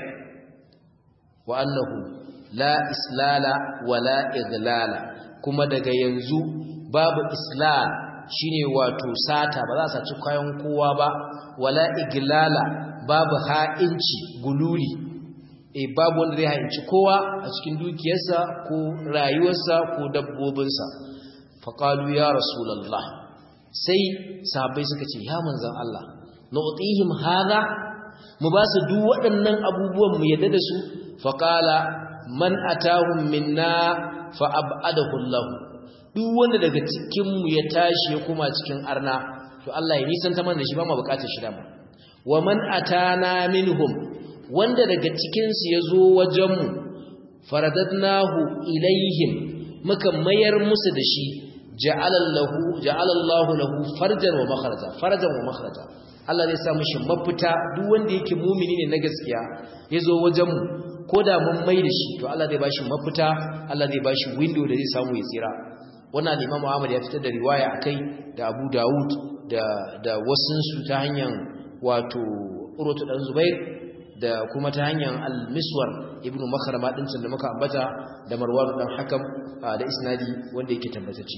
wa annahu la islala wala idlala kuma daga yanzu babu islal shine wato sata ba za a saci kayan kowa ba wala iglala babu ha'inci gululi eh babu wanda zai ha'inci kowa a cikin dukiyarsa ko rayuwarsa ko dabbobinsa faqalu ya rasulullah sai sahabbai suka ce ya manzan Allah nu'tihim hadha mu ba su duk waɗannan abubuwan mu yadda da su faqala man atahum minna fa ab'adahu Allah duk wanda daga cikin mu ya tashi ya kuma cikin arna to Allah ya nisanta mana da shi ba mu bukatar shi dama wa man atana minhum wanda daga cikin su yazo wajen mu faradadnahu ilaihim muka mayar musu da shi ja'alallahu ja'alallahu lahu farjan wa makhraja farjan wa makhraja Allah zai sa mishi mafita duk wanda yake mumini ne na gaskiya yazo wajen mu koda mun mai da shi to Allah zai bashi mafita Allah zai bashi window da zai samu ya tsira wannan Imam Ahmad ya fitar da riwaya akai da Abu Dawud da da wasun su ta hanyar wato Urwatu dan Zubair da kuma ta hanyar Al-Miswar ibn Makhrama din da muka ambata da Marwan dan Hakam da isnadi wanda yake tabbatacce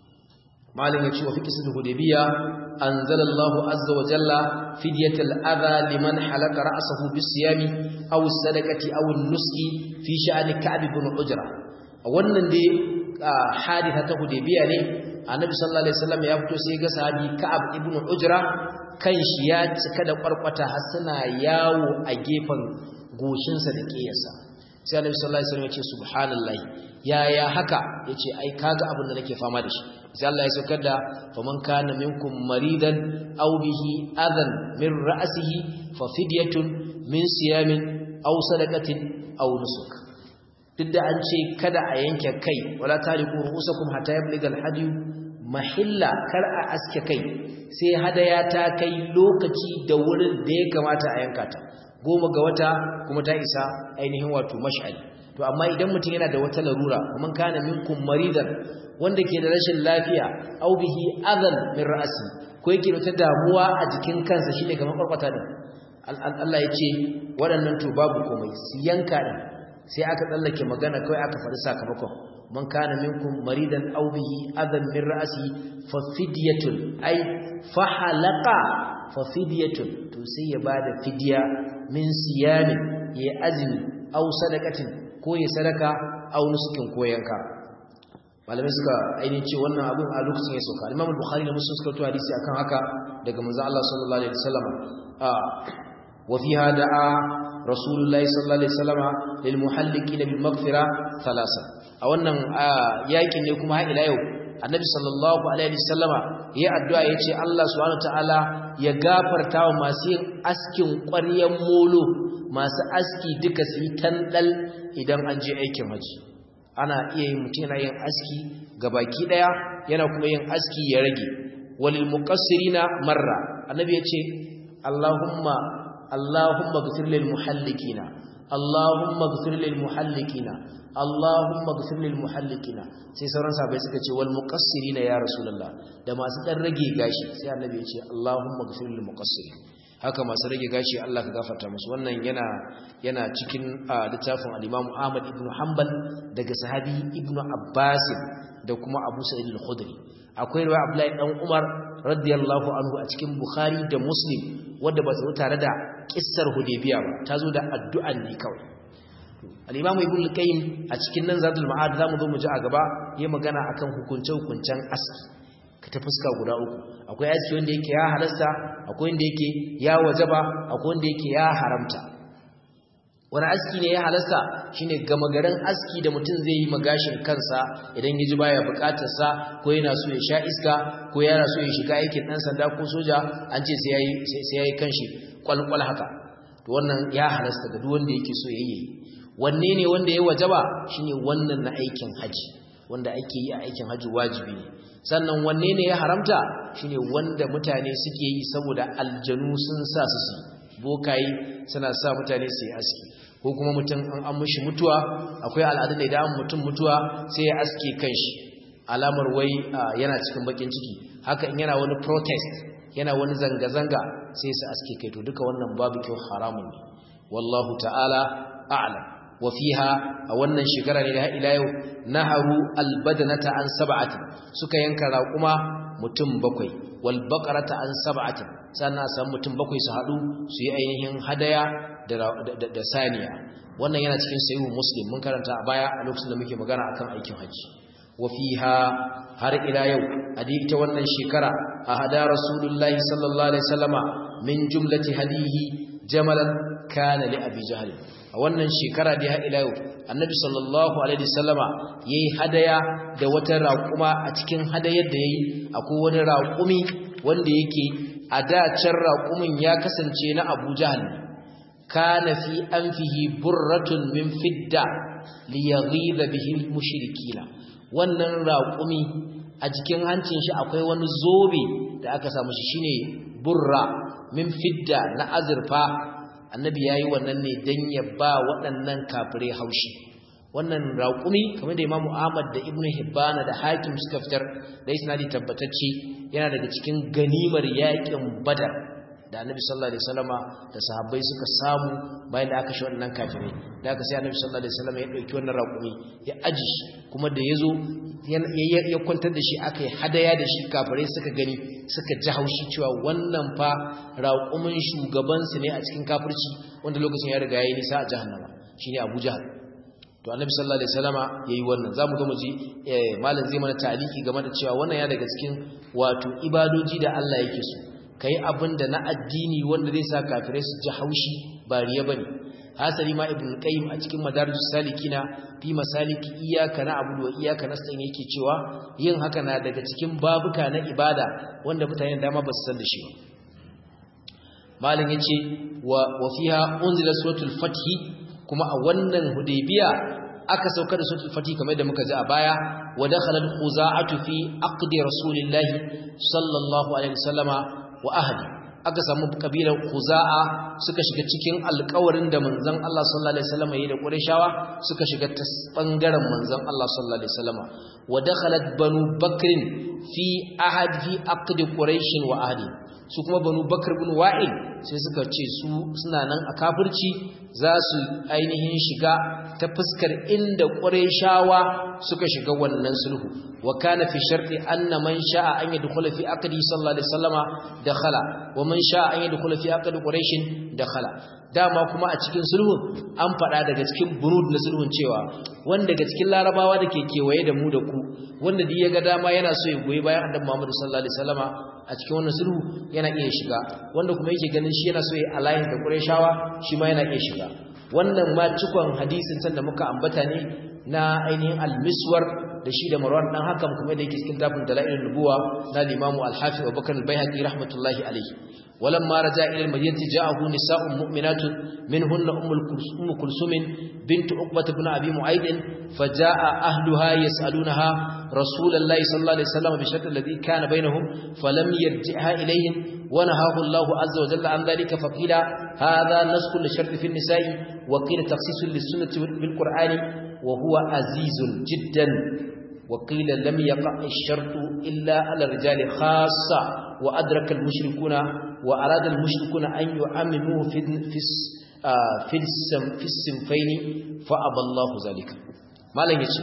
malam yace wa fi qisatu hudaybiya anzalallahu azza wa jalla fidyatal adha liman halaka ra'sahu bisiyami aw sadaqati aw nuski fi sha'ani ka'b ibn ujra wannan dai haditha ta hudaybiya ne annabi sallallahu alaihi wasallam ya fito sai ga sahabi ka'ab ibn ujra kan shi ya cika da kwarkwata har suna yawo a gefen goshinsa da kiyarsa sai annabi sallallahu alaihi wasallam ya ce subhanallahi yaya haka yace ai kaga abin da nake fama da shi sai Allah ya saukar da faman kana minkum maridan aw bihi adan min ra'sihi fa fidyatun min siyamin aw sadaqatin aw nusuk duk da an ce kada a yanke kai wala taliqu ru'usakum hatta yabligal hadiyu mahilla kar a aske kai sai hadaya ta kai lokaci da wurin da ya kamata a yanka ta goma ga wata kuma ta isa ainihin wato mash'ali to amma idan mutum yana da wata larura kuma kana minkum maridan wanda ke da rashin lafiya aw bihi adan min ra'si ko yake da wata damuwa a jikin kansa shine kamar farfata din Allah ya ce waɗannan to babu komai su yanka din sai aka tsallake magana kawai aka faɗi sakamakon man kana minkum maridan aw bihi adan min ra'si fa fidyatun ay fa halaqa fa fidyatun to sai ya bada fidya min siyamin ya azmi aw sadaqatin ko ya sadaka aw nusukin ko yanka malamai suka ainihin ce wannan abin a lokacin ya sauka Imam Bukhari da Muslim suka tuwa hadisi akan haka daga manzo Allah sallallahu alaihi wasallam a wa fiha da'a Rasulullahi sallallahu alaihi wasallam lil muhalliqina bil maghfira thalatha a wannan yakin ne kuma har ila yau Annabi sallallahu alaihi wasallam ya addu'a yace Allah subhanahu ta'ala ya gafarta wa masu yin askin ƙwaryan molo masu aski duka su yi tandal idan an je aikin haji ana iya yin mutum yana yin aski ga baki daya yana kuma yin aski ya rage walil muqassirina marra annabi ya ce allahumma allahumma ghfir lil muhallikina Allahumma ighfir lil muhallikina Allahumma ighfir lil muhallikina sai sauran sahabbai suka ce wal muqassirina ya rasulullah da masu dan rage gashi sai annabi ya ce Allahumma ighfir lil muqassirin haka masu rage gashi Allah ka gafarta musu wannan yana yana cikin littafin al-Imam Ahmad ibn Hanbal daga sahabi Ibn Abbas da kuma Abu Sa'id al-Khudri akwai riwaya Abdullahi dan Umar radiyallahu anhu a cikin Bukhari da Muslim wanda ba su tare da kissar Hudaybiya ba ta zo da addu'an ne kawai al-Imam Ibn al-Qayyim a cikin nan Zadul Ma'ad zamu zo mu ji a gaba yayin magana akan hukunce-hukuncen aski ka ta fuska guda uku akwai aski wanda yake ya halasta akwai wanda yake ya wajaba akwai wanda yake ya haramta wani aski ne ya halasta shine gama garin aski da mutum zai yi magashin kansa idan ya ji baya bukatar sa ko yana so ya sha iska ko yana so ya shiga aikin dan sanda ko soja an ce sai yayi sai yayi kanshi kwalkwal haka to wannan ya halasta ga duk wanda yake so yayi wanne ne wanda ya wajaba shine wannan na aikin haji wanda ake yi a aikin haji wajibi ne sannan wanne ne ya haramta shine wanda mutane suke yi saboda aljanu sun sa su su bokayi suna sa mutane su yi aski ko kuma mutum an an mishi mutuwa akwai al'adun da idan an mutum mutuwa sai ya aske kanshi alamar wai yana cikin bakin ciki haka in yana wani protest yana wani zanga-zanga sai su aske kai to duka wannan babu kyau haramun ne wallahu ta'ala a'lam wa fiha a wannan shekara ne da ila yau naharu albadanata an sab'atin suka yanka raquma mutum bakwai wal baqarata an sab'atin sannan san mutum bakwai su hadu su yi ainihin hadaya da da saniya wannan yana cikin sahihu muslim mun karanta a baya a lokacin da muke magana akan aikin haji wa fiha har ila yau a ta wannan shekara a hada rasulullahi sallallahu alaihi wasallama min jumlati hadihi jamalan kana li abi jahl a wannan shekara da ya ila yau annabi sallallahu alaihi wasallama yayi hadaya da wata raƙuma a cikin hadayar da yayi akwai wani raƙumi wanda yake a dacin raƙumin ya kasance na Abu Jahl kana fi anfihi burratun min fidda liyaghiba bihi mushrikina wannan raƙumi a cikin hancin shi akwai wani zobe da aka samu shi shine burra min fidda na azurfa annabi yayi wannan ne dan ya ba waɗannan kafirai haushi wannan raƙumi kamar da Imam Ahmad da Ibn Hibban da Hakim suka fitar da isnadi tabbatacce yana daga cikin ganimar yaƙin Badar da Annabi sallallahu alaihi wasallama da sahabbai suka samu bayan da aka shi wannan kafirai da aka sai Annabi sallallahu alaihi wasallama ya dauki wannan raƙumi ya aji kuma da yazo ya kwantar da shi aka yi hadaya da shi kafirai suka gani suka ji haushi cewa wannan fa raƙumin shugabansu ne a cikin kafirci wanda lokacin ya riga ya yi nisa a jahannama shine Abu Jahal to Annabi sallallahu alaihi wasallama yayi wannan zamu ga muji malam zai mana taliki game da cewa wannan ya daga cikin wato ibadoji da Allah yake so kai abin da na addini wanda zai sa kafirai su ji haushi ba riya bane hasali ma ibn qayyim a cikin madarijus salikina fi masaliki iyyaka na'budu wa iyyaka nasta'in yake cewa yin haka na daga cikin babuka na ibada wanda mutane dama ba su san da shi ba malin yace wa wa fiha unzila suratul fath kuma a wannan hudaybiya aka sauka da suratul fath kamar da muka ji a baya wa dakhala al-khuza'atu fi aqdi rasulillahi sallallahu alaihi wasallama wa ahli aka samu kabilar Khuza'a suka shiga cikin alƙawarin da manzon Allah sallallahu alaihi wasallam yayi da Qurayshawa suka shiga ta bangaren manzon Allah sallallahu alaihi wasallam wa dakhalat banu bakr fi ahad fi aqd quraish wa ahli su kuma banu bakr ibn wa'il sai suka ce su suna nan a kafirci za su ainihin shiga ta fuskar inda Qurayshawa suka shiga wannan sulhu وكان في شرط أن من شاء أن يدخل في عقده صلى الله عليه وسلم دخل ومن شاء أن يدخل في عقد قريش دخل dama kuma a cikin sulhun an faɗa daga cikin bunud na sulhun cewa wanda daga cikin larabawa da ke kewaye da mu da ku wanda duk ya ga dama yana so ya goyi bayan annabi Muhammad sallallahu alaihi wasallama a cikin wannan sulhu yana iya shiga wanda kuma yake ganin shi yana so ya alliance da Qurayshawa shi ma yana iya shiga wannan ma cikon hadisin san da muka ambata ne na ainihin al-miswar da shi da Marwan dan hakan kuma da yake cikin tafin dalailun nubuwa na Imam Al-Hafiz Abu Bakar Al-Baihaqi rahmatullahi alayhi walamma raja ila al-madinati ja'ahu nisa'un mu'minatun minhunna ummu kulsum bint Uqbah ibn Abi Mu'ayd faja'a ahluha yas'alunaha Rasulullahi sallallahu alaihi wasallam bi shart alladhi kana bainahum falam yarji'ha ilayhim ونهاه الله عز وجل عن ذلك فقيل هذا نسخ للشرط في النساء وقيل تخصيص للسنة بالقرآن وهو عزيز جدا وقيل لم يقع الشرط إلا على الرجال خاصة وأدرك المشركون وأراد المشركون أن يعمموه في في في في السنفين فأبى الله ذلك ما لن يجي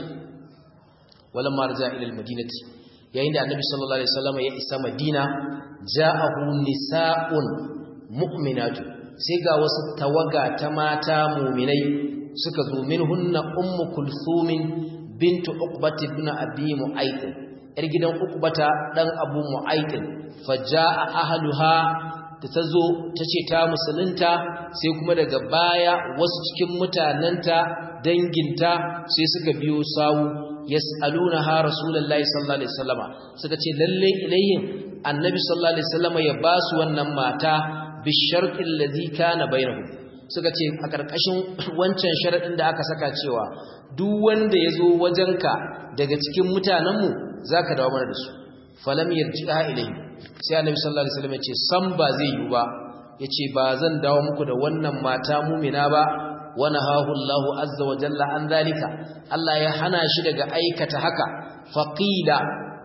ولما رجع إلى المدينة yayin da annabi sallallahu alaihi wasallam ya isa madina ja'ahu nisa'un mu'minatu sai ga wasu tawaga ta mata mu'minai suka zo minhunna ummu kulthum bintu uqbat ibn abi mu'ayth yar gidan uqbata dan abu mu'ayth faja'a ahluha da tazo tace ta musulunta sai kuma daga baya wasu cikin mutananta danginta sai suka biyo sawu yas'alunaha rasulullahi sallallahu alaihi wasallama suka ce lalle ilayhin annabi sallallahu alaihi wasallama ya basu wannan mata bishartil ladhi kana bainahum suka ce a karkashin wancan sharadin da aka saka cewa duk wanda yazo wajenka daga cikin mutanenmu zaka dawo mana da su falam yarji'a ilayhi sai annabi sallallahu alaihi wasallam ya ce san ba zai yi ba yace ba zan dawo muku da wannan mata mumina ba ونهاه الله عز وجل عن ذلك الله ya hana shi daga aikata haka faqila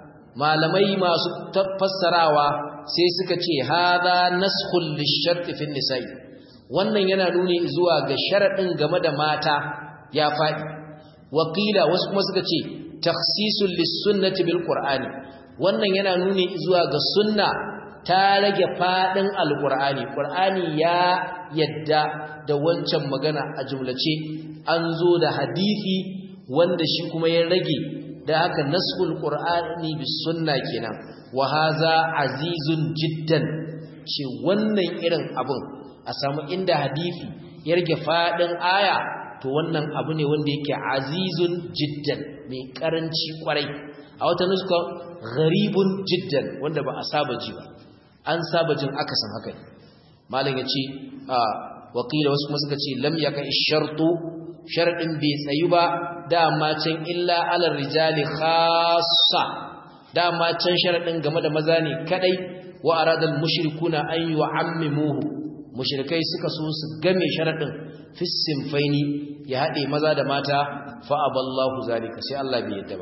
malamai masu fassarawa sai suka ce hadha naskhul lishart fi nisa'i wannan yana nuni zuwa ga sharadin game da mata ya fadi waqila wasu kuma suka ce takhsisul lis-sunnati bil qur'ani wannan yana nuni zuwa ga sunna ta rage fadin alqur'ani qur'ani ya yadda da wancan magana a jumlace an zo da hadisi wanda shi kuma ya rage da haka nasul qur'ani bis sunna kenan wa haza azizun jiddan ce wannan irin abun a samu inda hadisi ya rage fadin aya to wannan abu ne wanda yake azizun jiddan mai karanci kwarai a wata nuska gharibun jiddan wanda ba a saba ji ba an saba jin akasin haka ne malam ya ce wakila wasu kuma suka ce lam yaka shartu sharadin bai tsayu ba dama can illa alal rijali khassa dama can sharadin game da maza ne kadai wa aradal mushrikuna an yu'ammimuhu mushrikai suka so su game sharadin fis sinfaini ya hade maza da mata fa aballahu zalika sai Allah bai yadda ba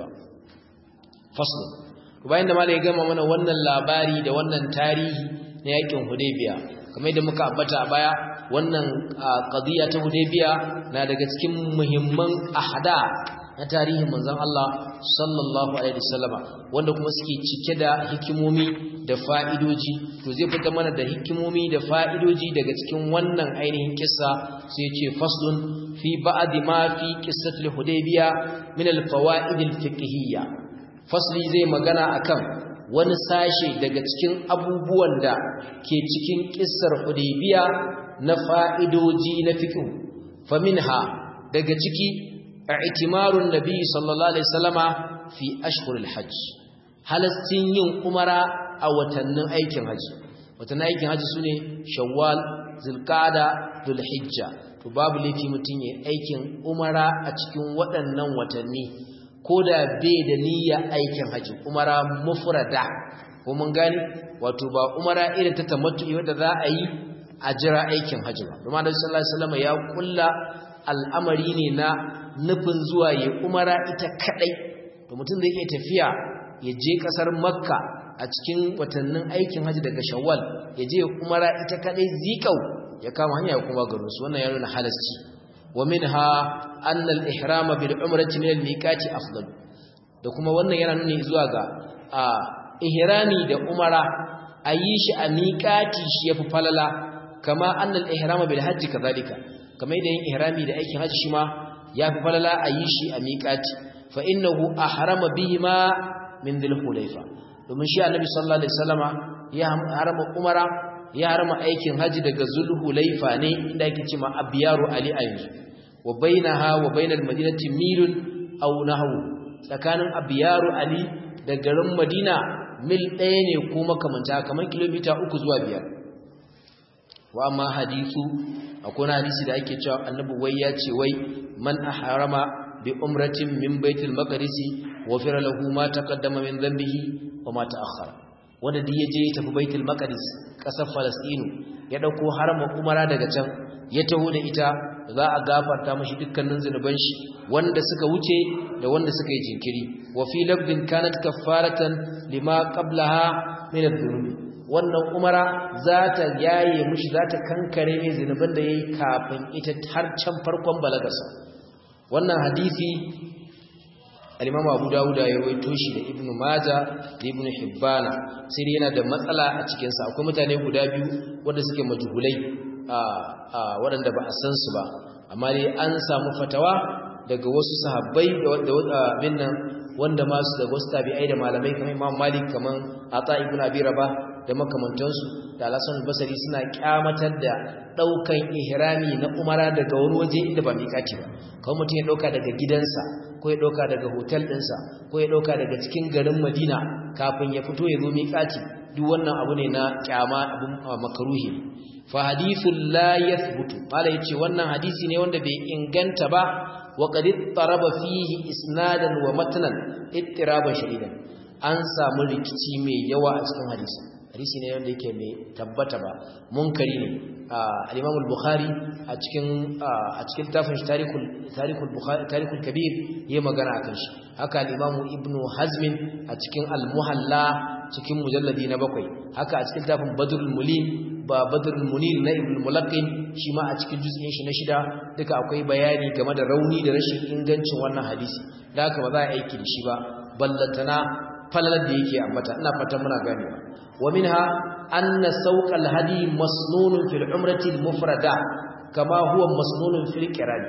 fasl bayan da malai ya gama mana wannan labari da wannan tarihi na yakin hudaybiya kamar da muka ambata a baya wannan qadiya ta Hudaybiya na daga cikin muhimman ahada na tarihin manzon Allah sallallahu alaihi wasallama wanda kuma suke cike da hikimomi da fa'idoji to zai fita mana da hikimomi da fa'idoji daga cikin wannan ainihin kissa sai ya ce faslun fi ba'd ma fi qissatil Hudaybiya min al-fawaid al-fiqhiyya fasli zai magana akan wani sashe daga cikin abubuwan da ke cikin kissar Hudaybiya na fa'idoji na fiqh faminha daga ciki i'timarun nabi sallallahu alaihi wasallama fi ashhuril hajj halastin yin umara a watannin aikin haji watannin aikin haji sune shawwal zulqa'da dhulhijja to babu laifi mutun yayin aikin umara a cikin waɗannan watanni ko da bai da niyya aikin haji umara mufrada ko mun gani wato ba umara irin ta tamattu wanda za a yi a jira aikin haji ba kuma da sallallahu alaihi wasallam ya kulla al'amari ne na nufin zuwa ya umara ita kadai to mutum zai iya tafiya ya je kasar makka a cikin watannin aikin haji daga shawwal ya je umara ita kadai zikau ya kama hanya kuma garin su wannan ya nuna halasci wa minha anna al-ihrama bil umrati min al-miqati afdal da kuma wannan yana nuni zuwa ga a ihrami da umara ayi shi a miqati shi yafi falala kama anna al-ihrama bil hajji kadhalika kama da yin ihrami da aikin haji shi ma yafi falala ayi shi a miqati fa innahu ahrama bihima min dhil hulayfa domin shi annabi sallallahu alaihi wasallama ya harama umara ya harama aikin haji daga zulhulaifa ne inda yake cewa abiyaru ali ayyuzu wa bainaha wa bainal madinati milun aw nahwu tsakanin abiyaru ali da garin madina mil ɗaya ne ko makamanta kamar kilomita uku zuwa biyar wa amma hadithu akwai hadisi da ake cewa annabi wai ya ce wai man ahrama bi umratin min baitul maqdisi wa fira lahu ma taqaddama min dhanbihi wa ma ta'akhkhara wanda duk yaje ya tafi baitul maqdis kasar falastinu ya dauko haramin umara daga can ya taho da ita za a gafarta mashi dukkanin zunuban shi wanda suka wuce da wanda suka yi jinkiri wa fi labdin kanat kaffaratan lima qablaha min adh-dhunubi wannan umara za ta yaye mushi za ta kankare mai zunuban da yayi kafin ita har can farkon balagarsa wannan hadisi al-Imam Abu Dawud ya rawaito shi da Ibn Majah da Ibn Hibban sai dai yana da matsala a cikin sa akwai mutane guda biyu wanda suke majhulai a waɗanda ba a san su ba amma dai an samu fatawa daga wasu sahabbai da abin nan wanda masu daga wasu tabi'ai da malamai kamar Imam Malik kamar Ata ibn Abi Rabah da makamantansu da Al-Hasan Basri suna kyamatar da daukan ihrami na umara daga wani waje inda ba miƙati ba kawai mutum ya dauka daga gidansa ko ya dauka daga hotel ɗinsa ko ya dauka daga cikin garin Madina kafin ya fito ya zo miƙati duk wannan abu ne na kyama abun makaruhi fa hadithul la yathbutu mala yace wannan hadisi ne wanda bai inganta ba wa qad taraba fihi isnadan wa matnan ittiraban shadidan an samu rikici mai yawa a cikin hadisi hadisi ne wanda yake mai tabbata ba munkari ne al-Imam al-Bukhari a cikin a cikin tafin tarikul tarikul Bukhari tarikul kabir yayi magana akan shi haka al-Imam Ibn Hazm a cikin al-Muhalla cikin mujalladi na bakwai haka a cikin tafin Badrul Mulim ba Badrul Munir na Ibn Mulaqqin shi ma a cikin juz'in shi na shida duka akwai bayani game da rauni da rashin ingancin wannan hadisi da haka ba za a aiki da shi ba ballantana falalar da yake ambata ina fatan muna ganewa wa minha anna sawqal hadi masnunun fil umrati al mufrada kama huwa masnunun fil qiran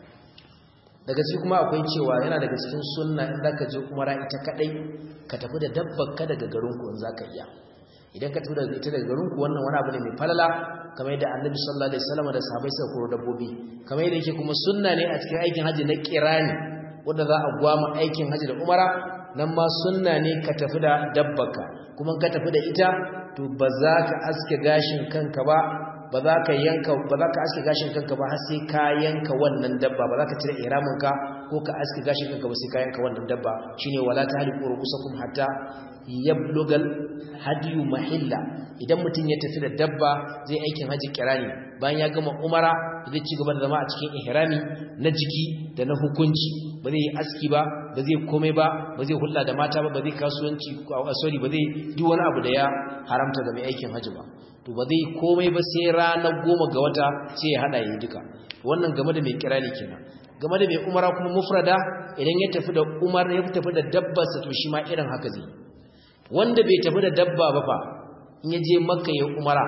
daga cikin kuma akwai cewa yana daga cikin sunna in zaka je umara ita kadai ka tafi da dabbar ka daga garin ku in zaka iya idan ka tafi da ita daga garin ku wannan wani abu ne mai falala kamar yadda annabi sallallahu alaihi wasallam da sahabbai suka koro dabbobi kamar yadda yake kuma sunna ne a cikin aikin haji na qirani wanda za a gwama aikin haji da umara nan ma sunna ne ka tafi da dabbaka kuma ka tafi da ita to ba za ka aske gashin kanka ba ba za ka yanka ba za ka aske gashin kanka ba har sai ka yanka wannan dabba ba za ka cire ihramin ka ko ka aske gashin kanka ba sai ka yanka wannan dabba shine wala tahliqu rubusakum hatta yablugal hadiyu mahilla idan mutum ya tafi da dabba zai aikin haji kirani bayan ya gama umara zai ci gaba da zama a cikin ihrami na jiki da na hukunci ba zai yi aski ba ba zai komai ba ba zai hulɗa da mata ba ba zai kasuwanci sorry ba zai duk wani abu da ya haramta ga mai aikin haji ba to ba zai komai ba sai ranar goma ga wata sai ya hada yi duka wannan game da mai kirani kenan game da mai umara kuma mufrada idan ya tafi da umar ya tafi da dabbarsa to shi ma irin haka zai wanda bai tafi da dabba ba fa in ya je makka ya umara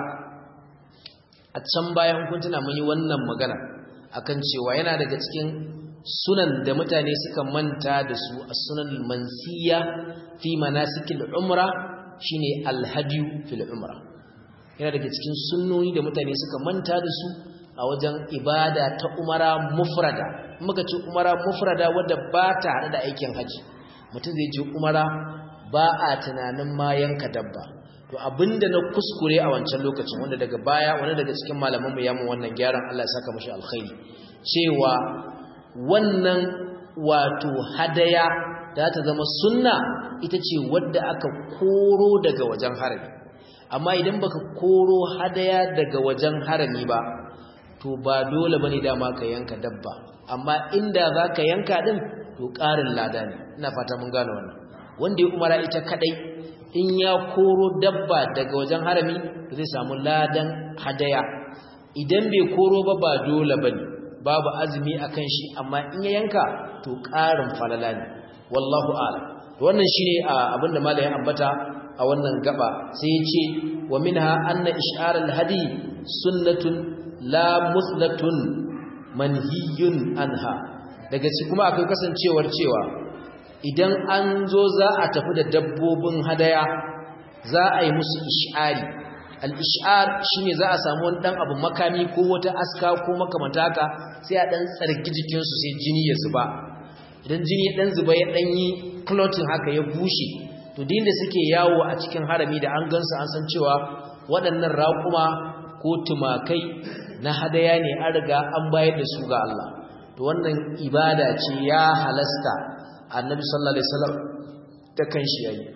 a can bayan kun tuna mun yi wannan magana akan cewa yana daga cikin sunan da mutane suka manta da su a sunan mansiya fi manasikil umra shine alhadiyu fil umra yana daga cikin sunnoni da mutane suka manta da su a wajen ibada ta umara mufrada muka ce umara mufrada wadda ba ta hada da aikin haji mutum zai je umara ba a tunanin ma yanka dabba to abinda na kuskure a wancan lokacin wanda daga baya wani daga cikin malaman mu ya mun wannan gyaran Allah ya saka mashi alkhairi cewa wannan wato hadaya da ta zama sunna ita ce wadda aka koro daga wajen harami amma idan baka koro hadaya daga wajen harami ba to ba dole bane dama ka yanka dabba amma inda zaka yanka din to ƙarin lada ne ina fata mun gane wannan wanda ya umara ita kadai in ya koro dabba daga wajen harami zai samu ladan hadaya idan bai koro ba ba dole bane babu azumi akan shi amma in ya yanka to ƙarin falala ne wallahu a'lam wannan shine abinda malai ya ambata a wannan gaba sai ya ce wa minha anna ish'ar al-hadi sunnatun la muslatun manhiyun anha daga ci kuma akwai kasancewar cewa idan an zo za a tafi da dabbobin hadaya za a yi musu ish'ari al-ish'ar shine za a samu wani dan abu makami ko wata aska ko makamanta haka sai a dan tsarki jikin su sai jini ya zuba idan jini ya dan zuba ya dan yi clothing haka ya bushe to din da suke yawo a cikin harami da an gansu an san cewa waɗannan raƙuma ko tumakai na hadaya ne an riga an bayar da su ga Allah to wannan ibada ce ya halasta annabi sallallahu alaihi wasallam ta kan shi yayi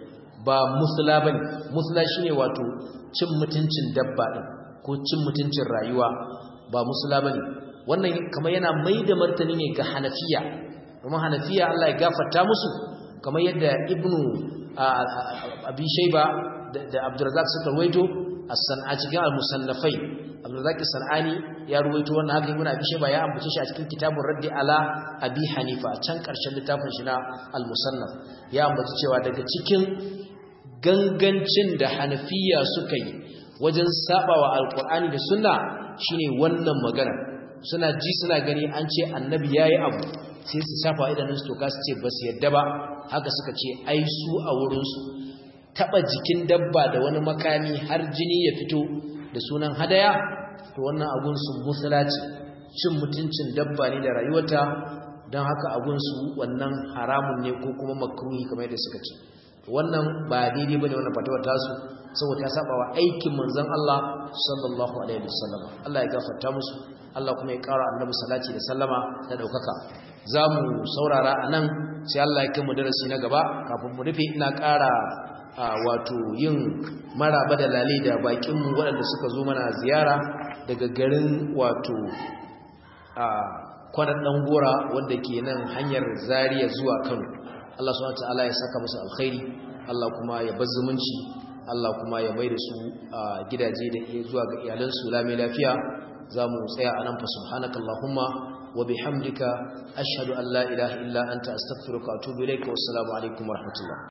ba musula bane musula shine wato cin mutuncin dabba din ko cin mutuncin rayuwa ba musula bane wannan kamar yana mai da martani ne ga hanafiya kuma hanafiya Allah ya gafarta musu kamar yadda ibnu abi shayba da abdurrazzaq suka ruwaito as-san'a cikin al-musannafai abdurrazzaq as-sanani ya ruwaito wannan haka ibnu abi shayba ya ambace shi a cikin kitabun raddi ala abi hanifa a can karshen littafin shi na al-musannaf ya ambace cewa daga cikin gangancin da hanafiya suka yi wajen sabawa alqur'ani da sunna shine wannan magana suna ji suna gani an ce annabi yayi abu sai su shafa idanun su toka su ce ba su yadda ba haka suka ce ai su a wurinsu taɓa jikin dabba da wani makami har jini ya fito da sunan hadaya to wannan abun sun musula ce cin mutuncin dabba ne da rayuwata don haka abun su wannan haramun ne ko kuma makruhi kamar yadda suka ce wannan ba daidai bane wannan fatawa tasu saboda ta saba wa aikin manzon Allah sallallahu alaihi wasallam Allah ya gafarta musu Allah kuma ya ƙara annabi salati da sallama da daukaka za mu saurara a nan sai Allah ya kai mu darasi na gaba kafin mu rufe ina ƙara wato yin maraba da lale da bakinmu waɗanda suka zo mana ziyara daga garin wato kwanan ɗan gora wanda ke nan hanyar zariya zuwa kano Allah subhanahu ta'ala ya saka musu alkhairi Allah kuma ya bar zumunci Allah kuma ya mai da su gidaje da zuwa ga iyalansu lami lafiya za mu tsaya a nan fa subhanakallahumma وبحمدك أشهد أن لا إله إلا أنت أستغفرك وأتوب إليك والسلام عليكم ورحمة الله